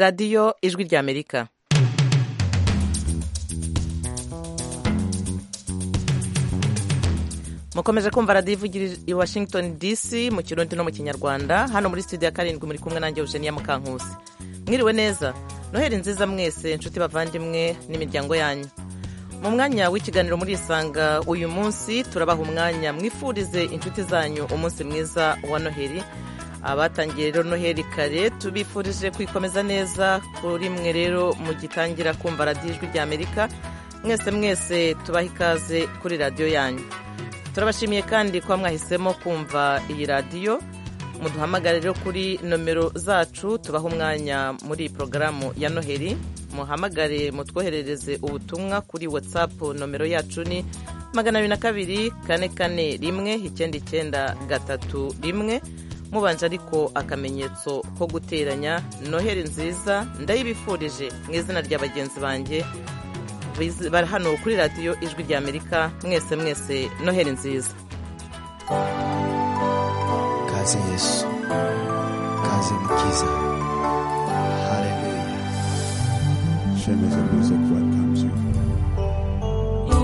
radiyo ijwi ry'amerika mukomeje kumva radiyo ivugira i washington dc mu kirundi no mu kinyarwanda hano muri studio ya karindwi muri kumwe nanjye eugenia mukankusi mwiriwe neza noheli nziza mwese inshuti bavandimwe n'imiryango yanyu mu mwanya w'ikiganiro murisanga uyu munsi turabaha umwanya mwifurize inshuti zanyu umunsi mwiza wa noheli abatangiye rero noheli kare tubifurije kwikomeza neza kuri mwe rero mu gitangira kumva radiyo ijwi ry'amerika mwese mwese tubaha ikaze kuri radiyo yanyu turabashimiye kandi kuba mwahisemo kumva iyi radiyo muduhamagare rero kuri nomero zacu tubaha umwanya muri iyi porogaramu ya noheli muhamagare mutwoherereze ubutumwa kuri whatsapp nomero yacu ni magana abiri na kabiri kane kane rimwe icyenda icyenda gatatu rimwe mubanje ariko akamenyetso ko guteranya noheli nziza ndayibifurije mu izina rya bagenzi banjye bari hano kuri radiyo ijwi ry'amerika mwese mwese noheli nziza kaze yesu kaze mukiza haleluya Shemeza music welcomes you. iri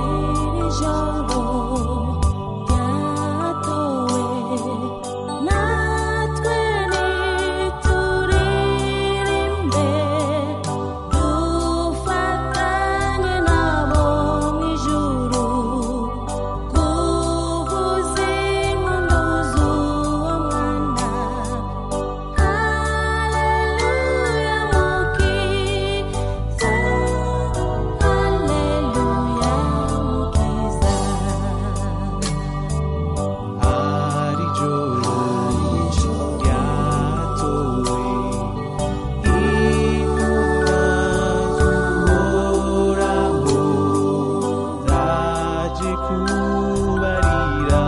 jambo ryatowe natwe nituririmbe dufatanye nabo mu ijuru kuvuza impundu z'uwo mwana Haleluya mukiza Haleluya mukiza hari ijoro ryatowe intumwa z'uhoraho zaje kubarira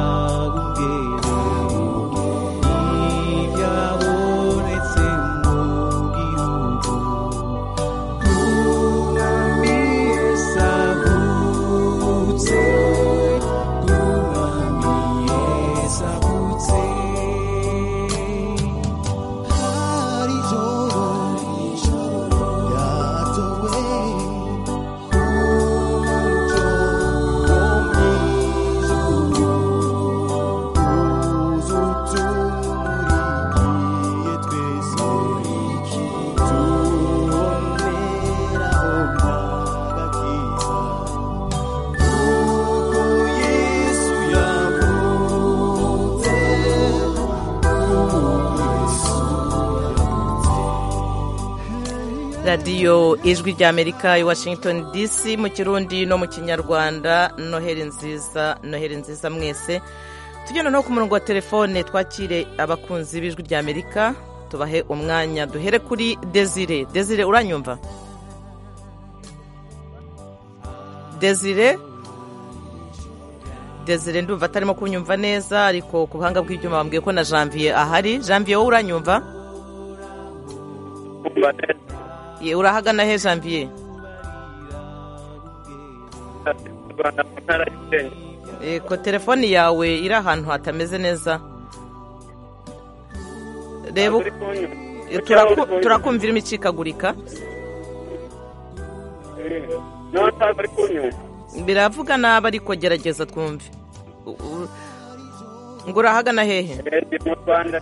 ubwere n'ibyabonetse mu gihugu umwami yesu avutse umwami yesu avutse hari ijoro ryatowe umucyo wo mu ijuru uzutumurikiye twese tuboneraho n'agakiza Yesu yavutse radiyo ijwi ry'amerika i washington dc mu kirundi no mu kinyarwanda noheli nziza noheli nziza mwese tujyana no ku murongo wa telefone twakire abakunzi b'ijwi ry'amerika tubahe umwanya duhere kuri desire desire uranyumva desire desire ndumva atarimo kunyumva neza ariko ku buhanga bw'ibyuma bambwiye ko na janvier ahari janvier wowe uranyumva Ye, urahagana he janvier rwanda mu ntara y'isenge Yego telefoni yawe iri ahantu hatameze neza reba uko- turaku- turakumvira imicikagurika niba ntabwo ari kunyumva biravuga nabi ariko gerageza twumve U- u- ngo urahagana hehe ndi mu rwanda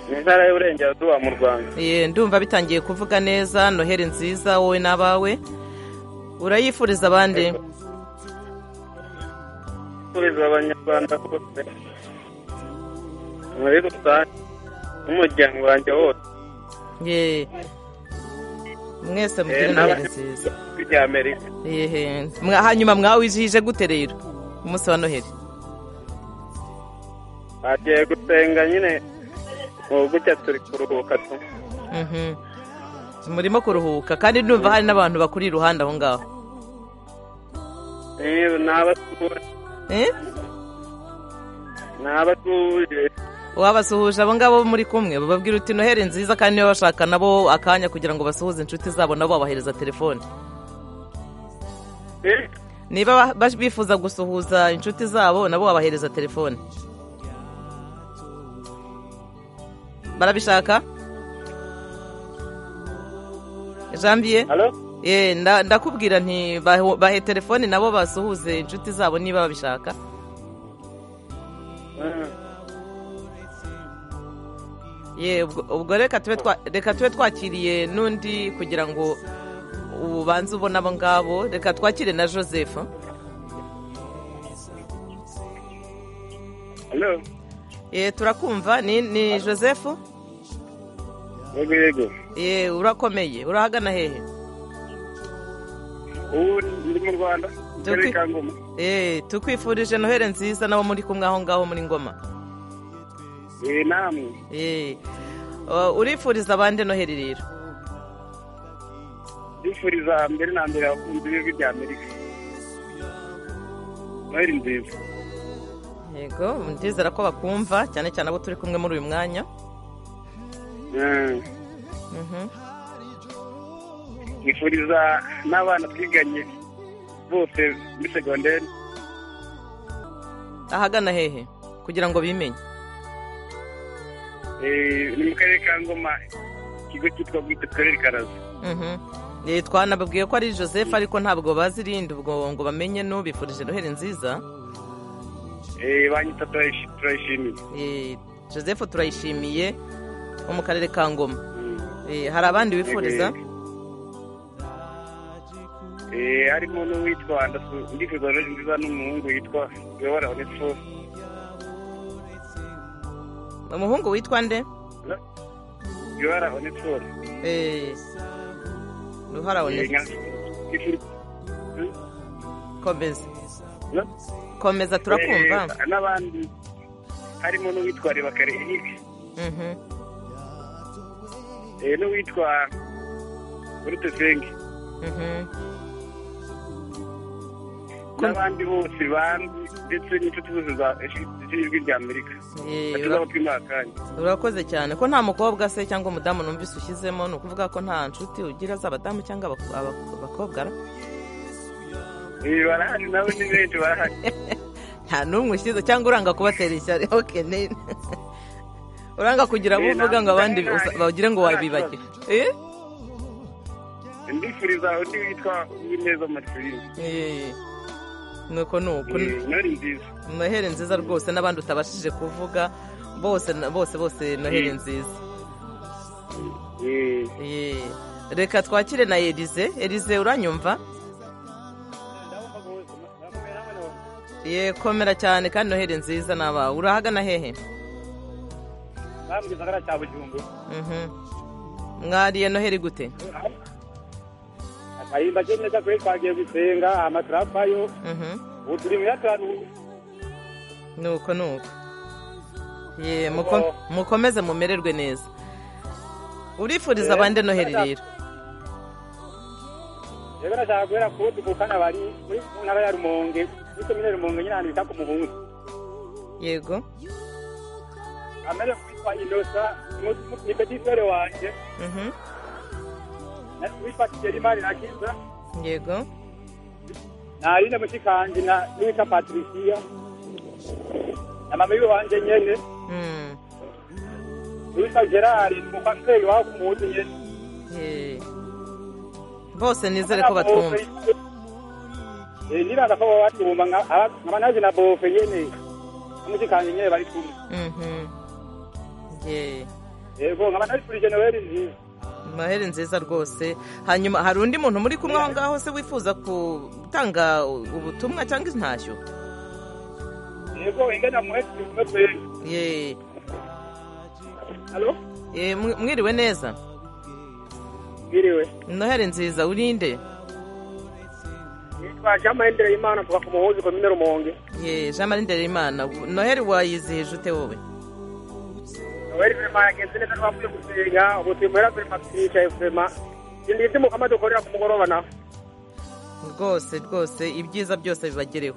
mu ntara y'uburengerazuba mu rwanda Ye, ndumva bitangiye kuvuga neza noheli nziza wowe n'abawe urayifuriza abandi kubeza abanyarwanda bose muri rusange n'umuryango wanjye wose Ye. mwese mugire noheli nziza ry'amerika Ehe. Mwa- hanyuma mwawijije gute rero umunsi wa noheli bagiye gusenga nyine ubu gutya turi kuruhuka tu Mhm. murimo kuruhuka kandi numva hari n'abantu bakuri iruhande aho ngaho Eh, ni abasuhuje Eh? ni abasuhuje wabasuhuje abo ngabo muri kumwe bababwira uti noheli nziza kandi niba bashaka nabo akanya kugira ngo basuhuze inshuti zabo nabo babahereza telefone Eh, niba ba- bifuza gusuhuza inshuti zabo nabo wabahereza telefone barabishaka jambiye halo Eh, nda- ndakubwira nti bahe- bahe telefoni nabo basuhuze inshuti zabo niba babishaka Mm. ye ubwo ubwo reka tube twa- reka tube twakiriye n'undi kugira ngo ubanze ubone abo ngabo reka twakire na joseph halo ye turakumva ni ni joseph yego yego ye urakomeye urahagana hehe ubu ndi mu rwanda Dore muri kwi- kangoma ye tukwifurije noheli nziza n'abo muri kumwe aho ngaho muri ngoma Eh, namwe ye Uh, urifuriza abandi noheli rero ndifuriza mbere na mbere abakunzi b'ijwi rya amerika noheli nziza yego ndizera ko bakumva cyane cyane abo turi kumwe muri uyu mwanya Mm. Mhm. nifuriza n'abana twiganye bose muri segonderi ahagana hehe kugira ngo bimenye Eh, ni mu karere ka ngoma ikigo cyitwa bwite karere karaza Mhm. Eh, twanababwiye ko ari joseph ariko ntabwo bazi irindi ubwo ngo bamenye n'ubifurije noheli nziza Eh, banyita turayishi- turayishimiye Eh, joseph turayishimiye wo mu karere ka ngoma Mm. Eh, hari abandi wifuriza Eh, harimo n'uwitwa ndasu- ndifuza rero nziza n'umuhungu witwa yobora onefo umuhungu witwa nde yobora onefo Eh, ruhara one komeza komeza turakumva n'abandi harimo n'uwitwa rebakare eric Mhm. eh, n'uwitwa urutesenge Mhm. n'abandi bose bandi ndetse n'inshuti zose za- z'ijwi rya amerika Eh, batuzabo twimakanya urakoze cyane ko nta mukobwa se cyangwa umudamu numvise ushyizemo ni ukuvuga ko nta nshuti ugira z'abadamu cyangwa abak- abak- abakobwa ra? Eh, barahari nawe ni benshi barahari nta n'umwe ushyize cyangwa uranga kubatera ishyari oke ne uranga kugira abo Eh, uvuga ngo abandi nta- usa- bagire ngo nta wabibagire Eh? ndifuriza undi witwa uwineza marcelin Eh. nuko nuko Eh, noheli nziza noheli nziza rwose n'abandi utabashije kuvuga bose na- bose bose noheli nziza Eh, Eh. reka twakire na elize elize uranyumva ye komera cyane kandi noheli nziza n'abawe urahagana hehe Mhm. mwariye noheli gute ahimba cyo neza kuri twagiye gusenga amatarapayo Mhm. ubu turi mu ya tanu nuko nuko ye muko- mukomeze mumererwe neza urifuriza abandi noheli rero rero nashaka guhera ku dukukana bari muri mu ntara ya rumonge muri komine rumonge nyine ahantu bita ku muhungu yego amere witwa inosa mu- mu- ni petisere wanjye Mhm. na- witwa kigeri mari na kiza yego na aline mushikanji na n'uwitwa patrisiya na mama w'iwanje nyene Mm. n'uwitwa gerard umukwaseri wabo ku muhutu nyene Ye. bose nizere ko batwumva Eh, niranga ko batwumva nka- aba- nkaba naje na bofe nyene n'umushikanji nyene bari kumwe Mhm. Ye. yego nkaba nabifurije noheli nziza noheli nziza rwose hanyuma hari undi muntu muri kumwe aho ngaho se wifuza gutanga ubutumwa cyangwa intashyo yego ingana muheti umwe twese ye halo Ye, mwi- mwiriwe neza mwiriwe noheli nziza urinde nitwa jean mahendere imana mvuga ku muhuzi komine rumonge ye jean marie nderimana noheli wayizihije ute wowe noheli vema yagenze neza twavuye gusenga ubu turi muhera vema twicaye vema ibindi by'umukama dukorera ku mugoroba nawe rwose rwose ibyiza byose bibagereho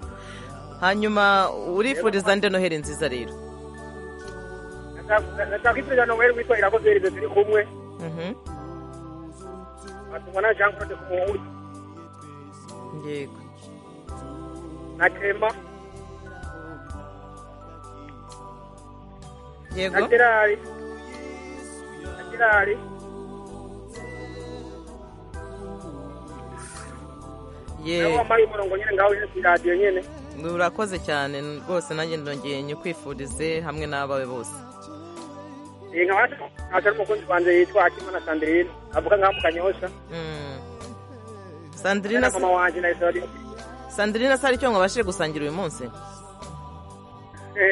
hanyuma urifuriza nde noheli nziza rero ndashaka kwifuriza noheli witwa irakoze erize turi kumwe Mhm. atumwa na jean claude ku muhuzi yego na clema na yego gerari na gerari nawe ye wambaye umurongo nyine ngaho uje ku iradiyo nyine urakoze cyane rwose nanjye ndongeye nyikwifurize hamwe n'abawe bose Eh, nkaba nashaka n'umukunzi wanjye yitwa akimana sandirine avuka ngaho mu kanyosha Mm. na sandirina mama wanjye na isori sandirina se hari icyo mwabashije gusangira uyu munsi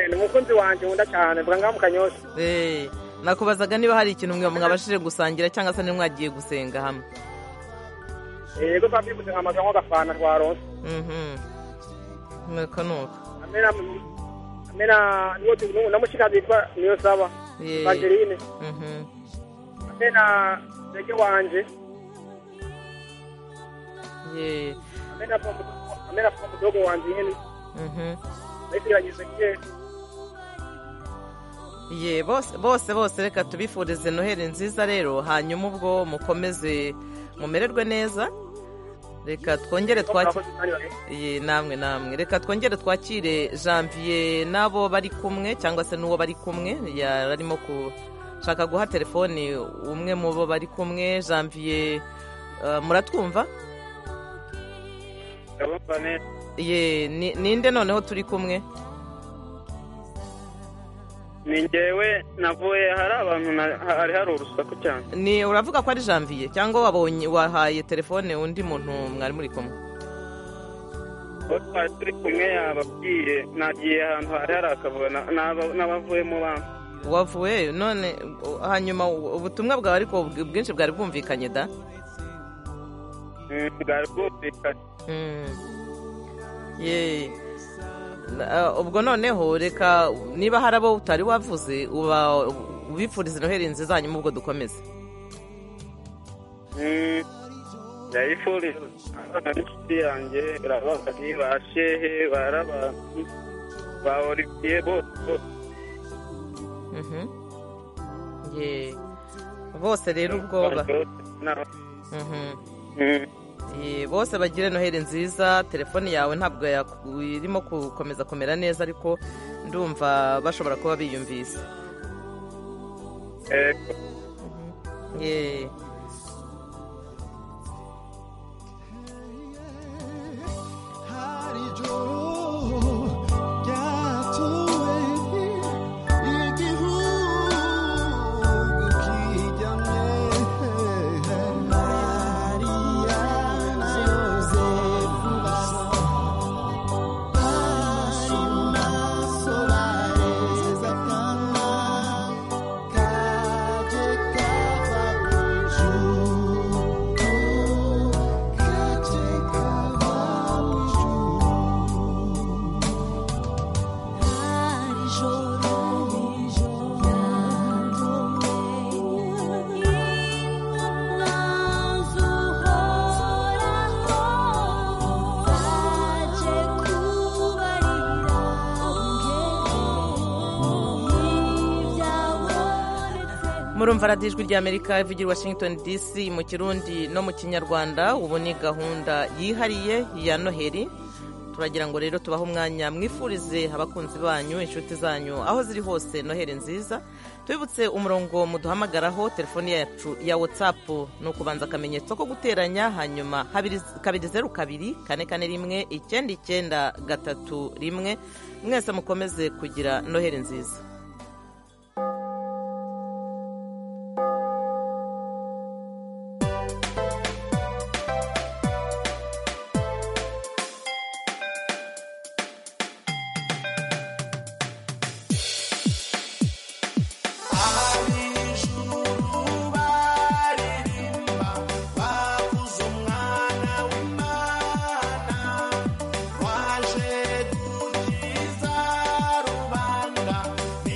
ni umukunzi wanjye nkunda cyane avuka ngaho mu kanyosha Eh, nakubazaga niba hari ikintu mwe mwabashije gusangira cyangwa se niba mwagiye gusenga hamwe Eh, yego papi bivuze nkamagara nk'agafana twaronse Mhm. nuko nuko amena amena niwo tu- namushikazi yitwa niyo saba Ye. vangeline Mhm. amena rege wanje Ye. amena pomu- amena pomu mudogo wanje nyine Mhm. ariko iragize kera Ye, bose bose bose reka tubifurize noheli nziza rero hanyuma ubwo mukomeze mumererwe neza reka twongere twakire Ye, namwe namwe reka twongere twakire janvier n'abo bari kumwe cyangwa se n'uwo bari kumwe yararimo gushaka guha telefoni umwe mu bo bari kumwe janvier eh, muratwumva ndabumva neza ye ni- ninde noneho turi kumwe ni ngewe navuye hari abantu na- hari hari urusaku cyane ni uravuga ko ari janvier cyangwa wabonye wahaye telefone undi muntu mwari muri kumwe uwo twari turi kumwe yababwiye nagiye ahantu hari hari akavuga na- n'aba- n'abavuyemo bamwe wavuye none u- hanyuma u- ubutumwa bwawe ariko ubw- bwinshi bwari bwumvikanye da Mm, bwari bwumvikanye Mm. Ye. Na- uh, ubwo noneho reka niba hari abo utari wavuze uba ubifuriza noheli nziza hanyuma ubwo dukomeze Mm, ndayifuriza abana n'inshuti yanjye barababari ba shehe baraba ba olivier bose bose Mhm. Ye. bose rero ubwo ba- N'aba- Mhm. Mm. Eh, bose bagire noheli nziza telefone yawe ntabwo yaku- irimo gukomeza kumera neza ariko ndumva bashobora kuba biyumvise Yego. Ye. hari ijoro ryatowe igihugu kijyamye mariya na yosefu basa bari mu masobare z'akana kaje kava mu ijuru kaje kava mu ijuru murumva radiyo ijwi ry'amerika ivugira i washington dc mu kirundi no mu kinyarwanda ubu ni gahunda yihariye ya noheli turagira ngo rero tubahe umwanya mwifurize abakunzi banyu inshuti zanyu aho ziri hose noheli nziza tubibutse umurongo muduhamagaraho telefoni yacu ya watsapu ni ukubanza akamenyetso ko guteranya hanyuma habiri- kabiri zeru kabiri kane kane rimwe icyenda icyenda gatatu rimwe mwese mukomeze kugira noheli nziza Rubanda ni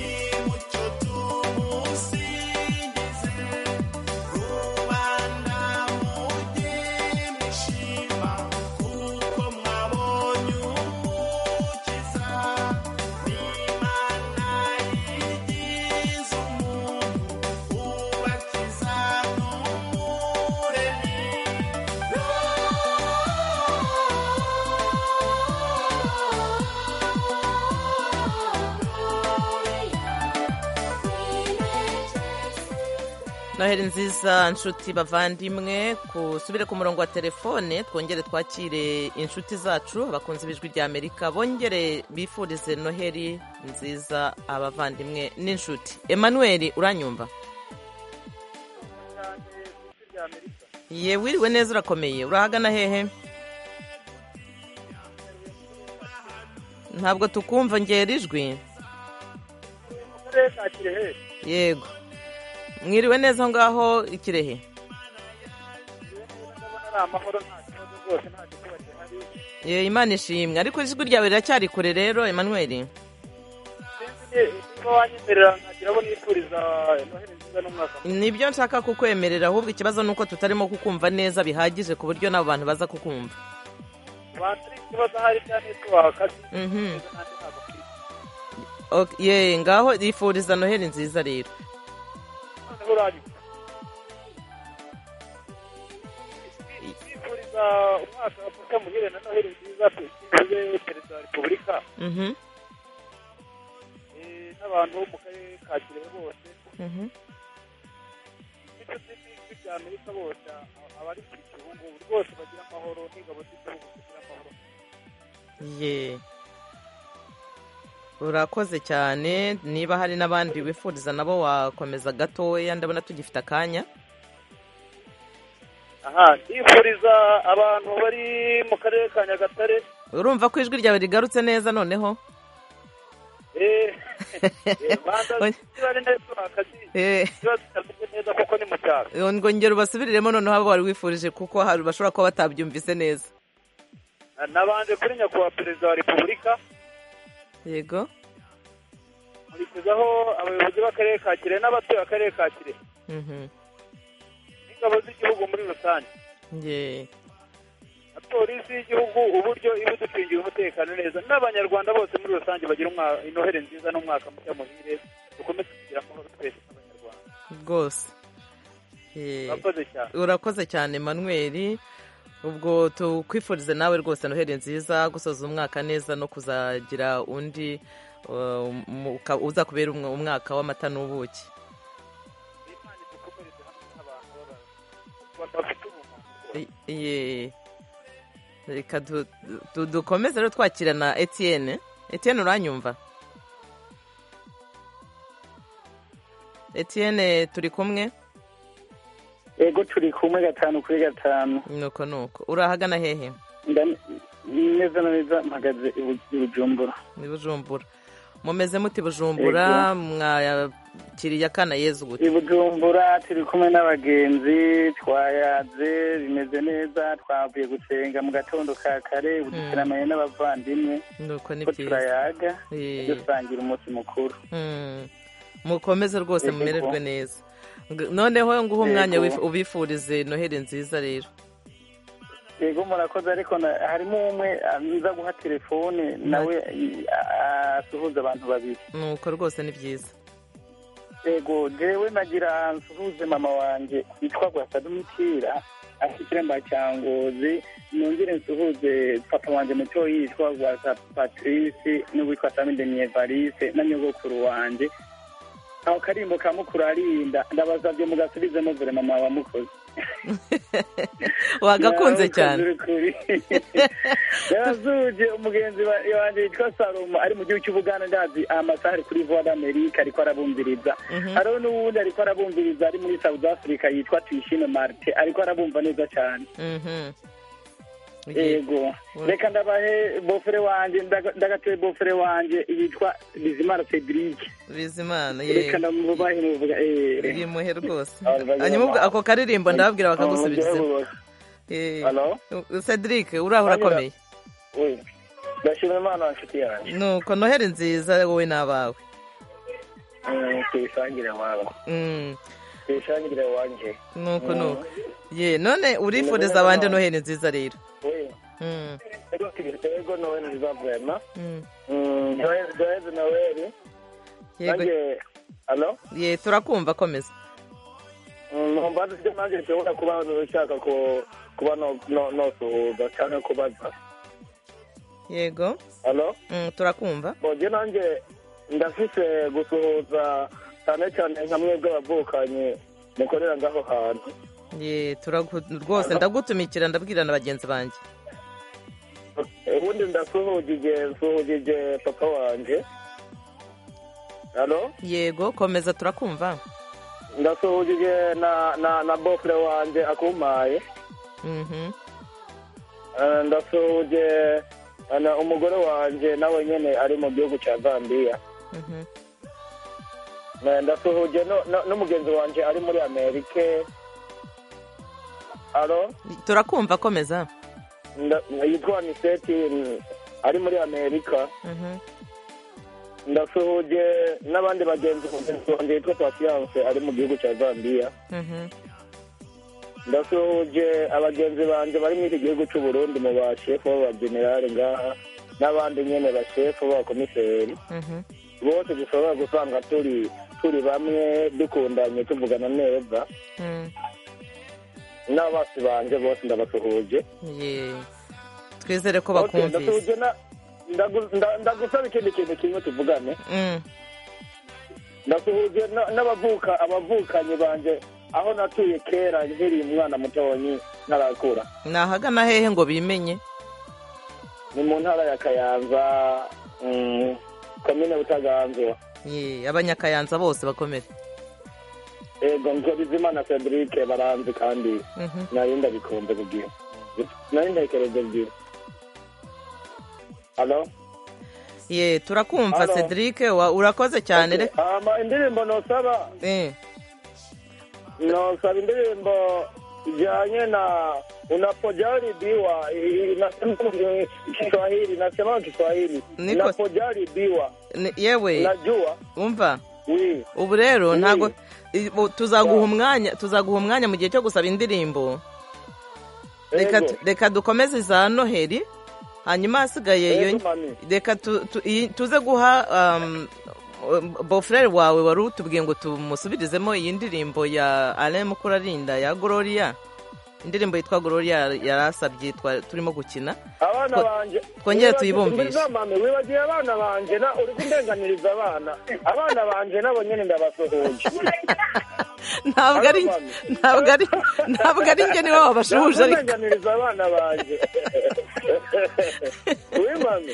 noheli nziza nshuti bavandimwe kusubire ku murongo wa telefone twongere twakire inshuti zacu abakunzi b'ijwi rya amerika bongere bifurize noheli nziza abavandimwe n'inshuti emmanuel uranyumva ye wiriwe neza urakomeye urahagana hehe ntabwo tukumva ngera ijwi yego mwiriwe neza aho ngaho ikirehe ye imana ishimwe ariko ijwi ryawe riracyari kure rero emmanuel nibyo nshaka kukwemerera ahubwo ikibazo ni uko tutarimo kukumva neza bihagije ku buryo n'abo bantu baza kukumva Mhm. Ok, ye ngaho yifuriza noheli nziza rero umwaka wa muhire na noheli nziza tuwe perezida wa repubulika Mhm, eh, n'abantu bo mu karere ka kirehe bose mhm. n'inshuti z'ijwi rya amerika bose a- abari ku gihugu ngubu rwose bagira amahoro n'ingabo z'igihugu zigira amahoro ye urakoze cyane niba hari n'abandi wifuriza nabo wakomeza gatoya ndabona tugifite akanya aha ndifuriza abantu bari mu karere ka nyagatare urumva ko ijwi ryawe rigarutse neza noneho eh, eh, banza zibare neza akazi Eh, ziba zitameze neza kuko ni mu cyaro ngo ngero ubasubiriremo noneho abo wari wifurije kuko hari bashobora kuba batabyumvise neza Na- nabanje kuri nyakubahwa perezida wa repubulika yego nkurikizaho abayobozi b'akarere ka kirehe n'abatuye akarere ka kirehe Mhm. n'ingabo z'igihugu muri rusange ye na polisi y'igihugu uburyo iba iducungira umutekano neza n'abanyarwanda bose muri rusange bagira umwa- inoheri nziza n'umwaka mushya muhire dukomeze kugira amahoro twese nk'abanyarwanda rwose Ye. murakoze cyane urakoze cyane manuel ubwo tukwifurize nawe rwose noheli nziza gusoza umwaka neza no kuzagira undi uh, mu- uka- uzakubera umwe- umwaka w'amata n'ubuki Imana idukomereze hamwe nk'abantu b'abantu bafite ubumuntu I- ye. reka du- du- dukomeze rero twakira na etienne etienne uranyumva etienne turi kumwe ego turi kumwe gatanu kuri gatanu nuko nuko urahagana hehe Nda- neza na neza mpagaze i Bu- i bujumbura ni bujumbura mumeze muti bujumbura mwakiriye akana yezu gute i bujumbura turi kumwe n'abagenzi twayaze bimeze neza twavuye gusenga mu gatondo ka kare ubu duteraniye n'abavandimwe nuko ni ko byiza turayaga Eh. dusangira umunsi mukuru Mm. mukomeze rwose Yego. mumererwe neza Ng- noneho nguha umwanya Yego. wif- ubifurize noheli nziza rero yego murakoze ariko na- harimo umwe aza guha telefone nawe i- a- asuhuza abantu babiri nuko rwose ni byiza yego jewe nagira nsuhuze mama wanje yitwa gwasadumutira ashyikira mbacyangozi nongere nsuhuze papa wanje muto yitwa gwasa patrice n'uwitwa samideniye valise na nyogokuru wanje aho karimbo ka mukuru arinda ndabasabye mugasubizemo vure mama wa mukozi wagakunze Nawe cyane ukazi uri kuri. yazuje umugenzi wa- wanjye yitwa salomo ari mu gihugu cy'ubuganda ndazi amasaha ari kuri voa d'america ariko arabumviriza hariho n'uwundi ariko arabumviriza ari muri south africa yitwa tuyishime marite ariko arabumva neza cyane Mhm. Ye- yego Mm. reka ndabahe bofere wanje ndaga- ndagatuye bofere wanje yitwa bizimana cedric bizimana ye reka ndamubahe muvuga eee bimuhe rwose Abazima. hanyuma ubwo ako karirimbo ndababwira bakagusubiriza Hello? cedric uraho Hanyura. urakomeye ndashima imana nshuti yanjye nuko noheli nziza wowe n'abawe tuyisangire wawe Mm. tuyisangire wanje nuko nuko ye none urifuriza abandi noheli nziza rero Mm, ego nowe nziza vrema mm. doheze noweli yego nange alo ye turakumva komeza ntumva dufite nange nshobora kuba ushaka ku- kuba no- no- nosuhuza cyangwa kubaza yego alo Mm, turakumva boge nange ndafise gusuhuza cyane cyane nka mwebwe abavukanyi mukorera ngaho hantu ye turagu- rwose ndagutumikira ndabwira na bagenzi banjye ubundi ndasuhugije nsuhugije papa wanjye hano yego komeza turakumva ndasuhugije na na na bofure wanjye akumaye Mhm. Eh, ndasuhuje eh, na umugore wanjye nawe nyine ari mu gihugu cya zambiya Mhm. Eh, ndasuhuje no- no- n'umugenzi wanjye ari muri amerika alo turakumva komeza nda- yitwa aniseti mm, ari muri amerika Mhm. ndasuhuje n'abandi bagenzi mugenzi wanjye yitwa pasiyanse ari mu gihugu cya zambiya Mhm. ndasuhuje abagenzi banjye bari muri iki gihugu cy'u Burundi mu bashefu b'abagenerali ngaha n'abandi nyine bashefu b'abakomiseri Mhm. bose dushobora gusanga turi turi bamwe dukundanye tuvugana neza Mhm. n'abasi banjye bose ndabasuhuje ye twizere ko Okay, bakumvise ndasuhuje na- ndagu- nda- ndagusaba ikindi kintu kimwe tuvugane Mhm. ndasuhuje na- n'abavuka abavukanyi banjye aho natuye kera nkiri umwana mutoyi ntarakura nahagana hehe ngo bimenye ni mu ntara ya kayanza mm, komine butaganzwa ye abanyakayanza bose bakomere ego nzorizimana cedric baranzi kandi Mhm. nari ndabikunze kubwira nari ndabikunze kubwira halo ye turakumva Halo. cedric wa- urakoze cyane reka ama indirimbo nosaba Eh, nosaba indirimbo ijyanye na unapojaribiwa nasema kiswahili nasema kiswahili Niko- unapojaribiwa ni- yewe unajua umva wi ubu rero Mm. ntabwo i- bo- tuzaguha Yeah. umwanya tuzaguha umwanya mu gihe cyo gusaba indirimbo reka Ego. tu- reka dukomeze za noheli hanyuma hasigaye Ego, iyo mami. reka tu- tu- iyi- tuze guha um, um, bofurere wawe wari utubwiye ngo tumusubirizemo iyi ndirimbo ya alain mukurarinda ya gloria indirimbo yitwa gloria yari asabye twa- turimo gukina abana Twe- banje twongere wibagiwe- tuyibumvishe. mbiza mame wibagiye abana banje na uri kundenganiriza abana abana banje nabo nyine ndabasuhuje ntabwo ari Hano, mami. ntabwo ari ntabwo ari njye niwe wabashuhuje ariko kundenganiriza abana banje wi mame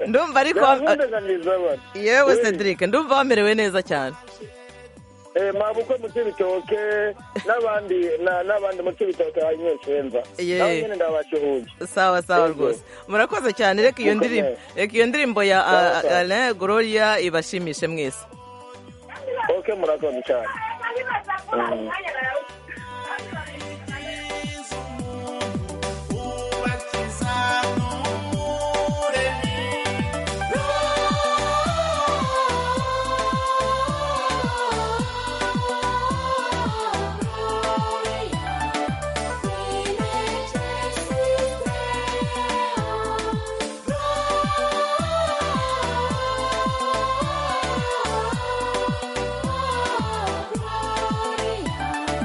ndumva ariko wa- kundenganiriza abana yewe Eh. cedric ndumva wamerewe neza cyane Eh, mabukwe mu cyibitoke n'abandi na- n'abandi mu cyibitoke hanyuma nshenza Ye. nabo nyine ndabasuhuje sawa sawa Yego. rwose murakoze cyane reka iyo Mukomeye. ndirimbo reka iyo ndirimbo ya Sawa, a- sawa. alain gloria ibashimishe mwese ok murakoze cyane Mm. Gloria,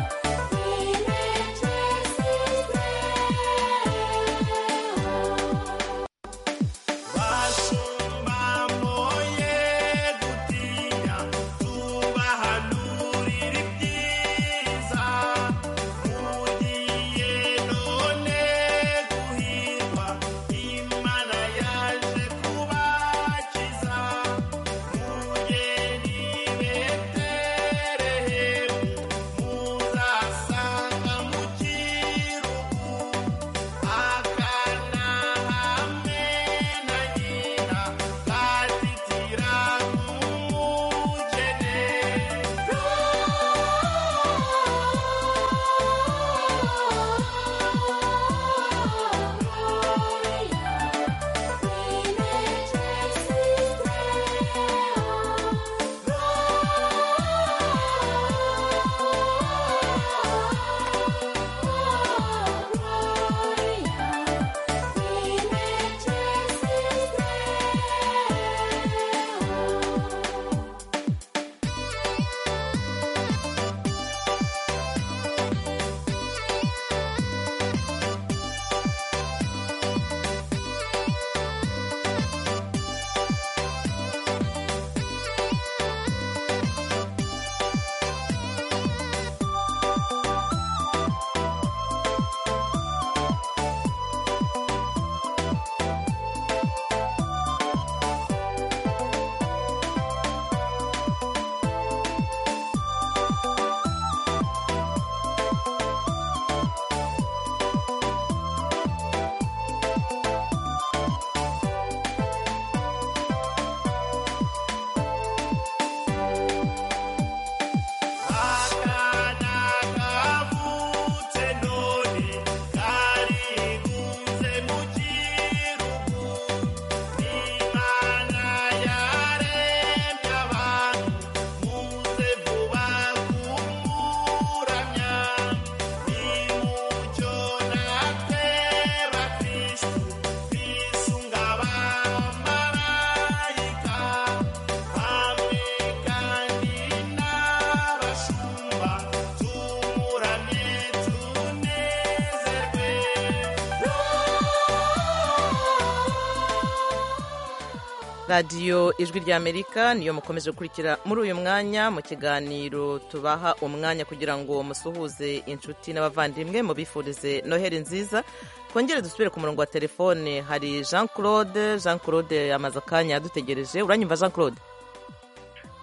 radiyo ijwi ry'amerika niyo mukomeje gukurikira muri uyu mwanya mu kiganiro tubaha umwanya kugira ngo musuhuze inshuti n'abavandimwe mubifurize noheli nziza twongere dusubire ku murongo wa telefone hari jean claude jean claude yamaze akanya yadutegereje uranyumva jean claude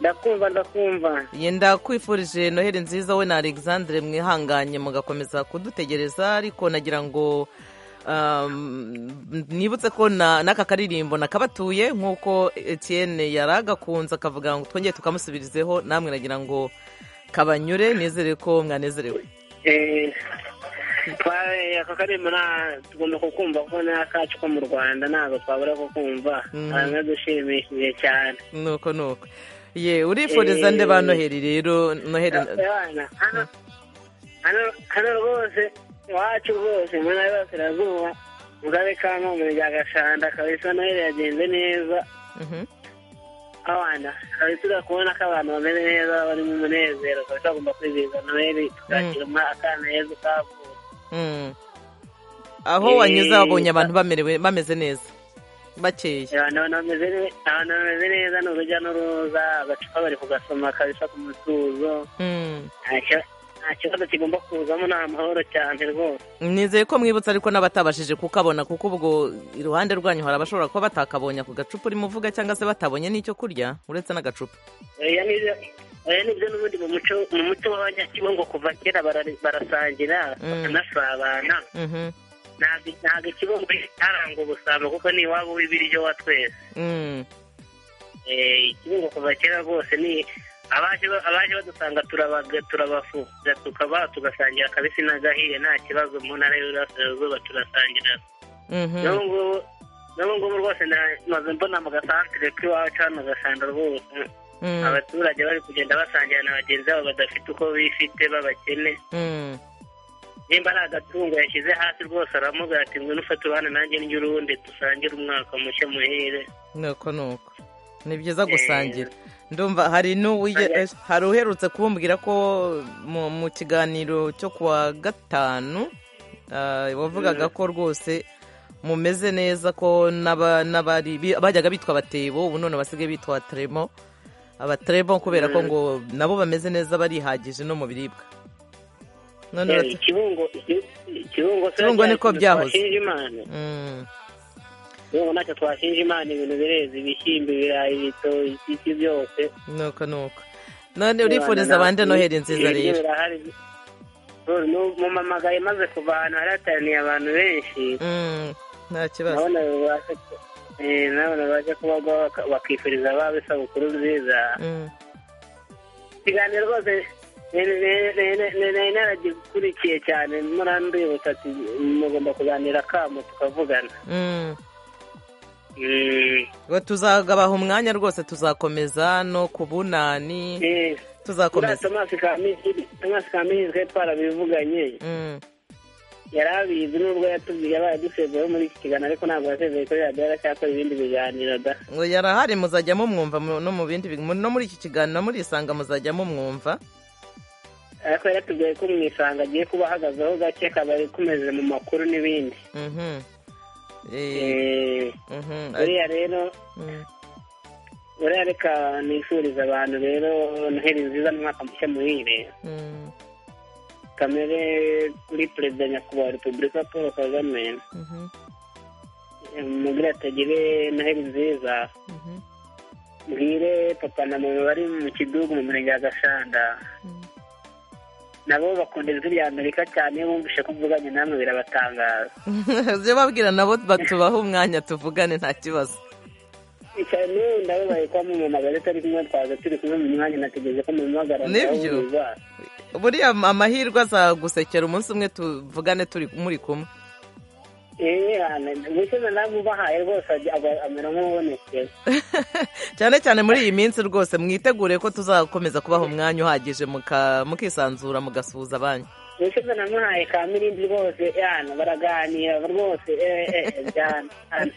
ndakumva ndakumva yenda kwifurije noheli nziza we na alexandre mwihanganye mugakomeza kudutegereza ariko nagira ngo um, nibutse ko na- n'aka karirimbo nakabatuye nk'uko etienne yari agakunze akavuga ngo twongere tukamusubirizeho namwe nagira ngo kabanyure nizere ko mwanezerewe twaye ako karirimbo nta- tugomba kukumva kuko ni akacu ko mu rwanda ntabwo twabura kukumva Mhm. dushimishije cyane nuko nuko ye urifuriza nde ba noheli rero noheli abana hano- hano- hano rwose iwacu rwose mu ntara y'Iburasirazuba mu karere ka nkombe rya gashanda kabisa noheli yagenze neza Mhm. abana kabisa urakubona ko abantu bameze neza bari mu munezero kabisa bagomba kwizihiza noheli tukakira umwaka neza utavutse Mm. aho wanyuze wabonye abantu bamerewe bameze neza bakeye abantu bameze ne- abantu bameze neza ni urujya n'uruza agacupa bari kugasoma kabisa ku mutuzo Mm. Nta ki- nta kibazo kigomba kuzamo ni amahoro cyane rwose nizeye ko mwibutsa ariko n'abatabashije kukabona kuko ubwo iruhande rwanyu hari abashobora kuba batakabonye ako gacupa urimo uvuga cyangwa se batabonye n'icyo kurya uretse n'agacupa oya nibyo oya nibyo n'ubundi mu muco mu muco w'abanyakibungo kuva kera barari- barasangira Mm. bakanasabana Mhm. ntabwo ntabwo ikibungo cyaranga ubusabo kuko ni iwabo w'ibiryo wa twese Mm. Eh, ikibungo kuva kera rwose ni abaje ba- abaje badusanga turabaga turabafuza tukaba tugasangira kabisi n'agahiye nta kibazo mu ntara y'uburasirazuba turasangira Mhm. n'ubu ngubu n'ubu ngubu rwose na- maze mbona mu gasantere k'iwacu hano gasanga rwose Mm. abaturage bari kugenda basangira na bagenzi babo badafite uko bifite b'abakene Mm. nimba ari agatungo yashyize hasi rwose aramugira ati ngwino ufate ubana nanjye n'urundi dusangire umwaka mushya muhire nuko nuko ni byiza Eh. gusangira ndumva hari n'uwige- eh, hari uherutse kubumbwira ko mu mu kiganiro cyo kuwa gatanu ah, wavugaga ko rwose mumeze neza ko n'aba- n'abari bi- bajyaga bitwa abatebo ubu none basigaye bitwa abatremo abatremo kubera ko ngo nabo bameze neza barihagije no mu biribwa none Eh, bati- ikibungo iki- ikibungo se Ikibungo niko ikintu byahoze. twashinja imana Mm, ikibungo nacyo twashinja imana ibintu bireze ibishyimbo ibirayi ibitoki iki byose nuko nuko none urifuriza abandi noheli nziza Ibiryo rero birahari. Rero nu- mumpamagaye maze kuva ahantu hari hateraniye abantu benshi Mm, nta kibazo nabona babasha eh, nabona babasha kubagwa baka- bakifuriza ababo isabukuru nziza Mm. ikiganiro rwose nari naragikurikiye cyane murambibutsa ati mugomba kuganira kamo tukavugana Mm. Mm. ngo tuzagabaha umwanya rwose tuzakomeza no ku bunani Eh. Uriya tuzakomeza Thomas Kamihirwe- Thomas Kamihirwe twarabivuganye Mm, yari abizi nubwo yatubwiye abaye dusezeho muri iki kiganiro ariko ntabwo yasezeye kuri radiyo aracyakora ibindi biganiro da ngo yarahari muzajya mumwumva mu- no mu bindi bi- mu- no muri iki kiganiro muri isanga muzajya mumwumva ariko yaratubwiye ko mu isanga agiye kuba ahagazeho gake akaba ari kumeze mu makuru n'ibindi Mhm. Eh, Eh, mhm, ari- uriya rero mm. uriya reka nifuriza abantu rero noheli nziza n'umwaka mushya muhire Mm, kamere kuri perezida nyakubahwa repubulika paul kagame mhm, Eh, mubwire atagire noheli nziza mhm, mbwire papa na mama bari mu kidugu mu murenge wa gashanda nabo bakunda ijwi rya amerika cyane iyo bumvise ko mvuganye namwe birabatangaza mhm. ibyo babwira nabo ba- tubahe umwanya tuvugane nta kibazo icyane n'ubu ndababaye ko mumamagaye atari kumwe twaza turi kumwe mu mwanya nategereje ko mumuhamagara Nibyo. ndabumva. buriya amahirwe azagusekera umunsi umwe tuvugane turi muri kumwe Eh, hano, gukiza namwe ubahaye rwose ajya- aba- amera nk'ubonetse cyane cyane muri iyi minsi rwose mwitegure ko tuzakomeza kubaha umwanya uhagije muka- mukisanzura mugasuhuza abanyu gukiza namuhaye ka mirindi rwose hano baraganira rwose eh, eh, eh, byana. Hano.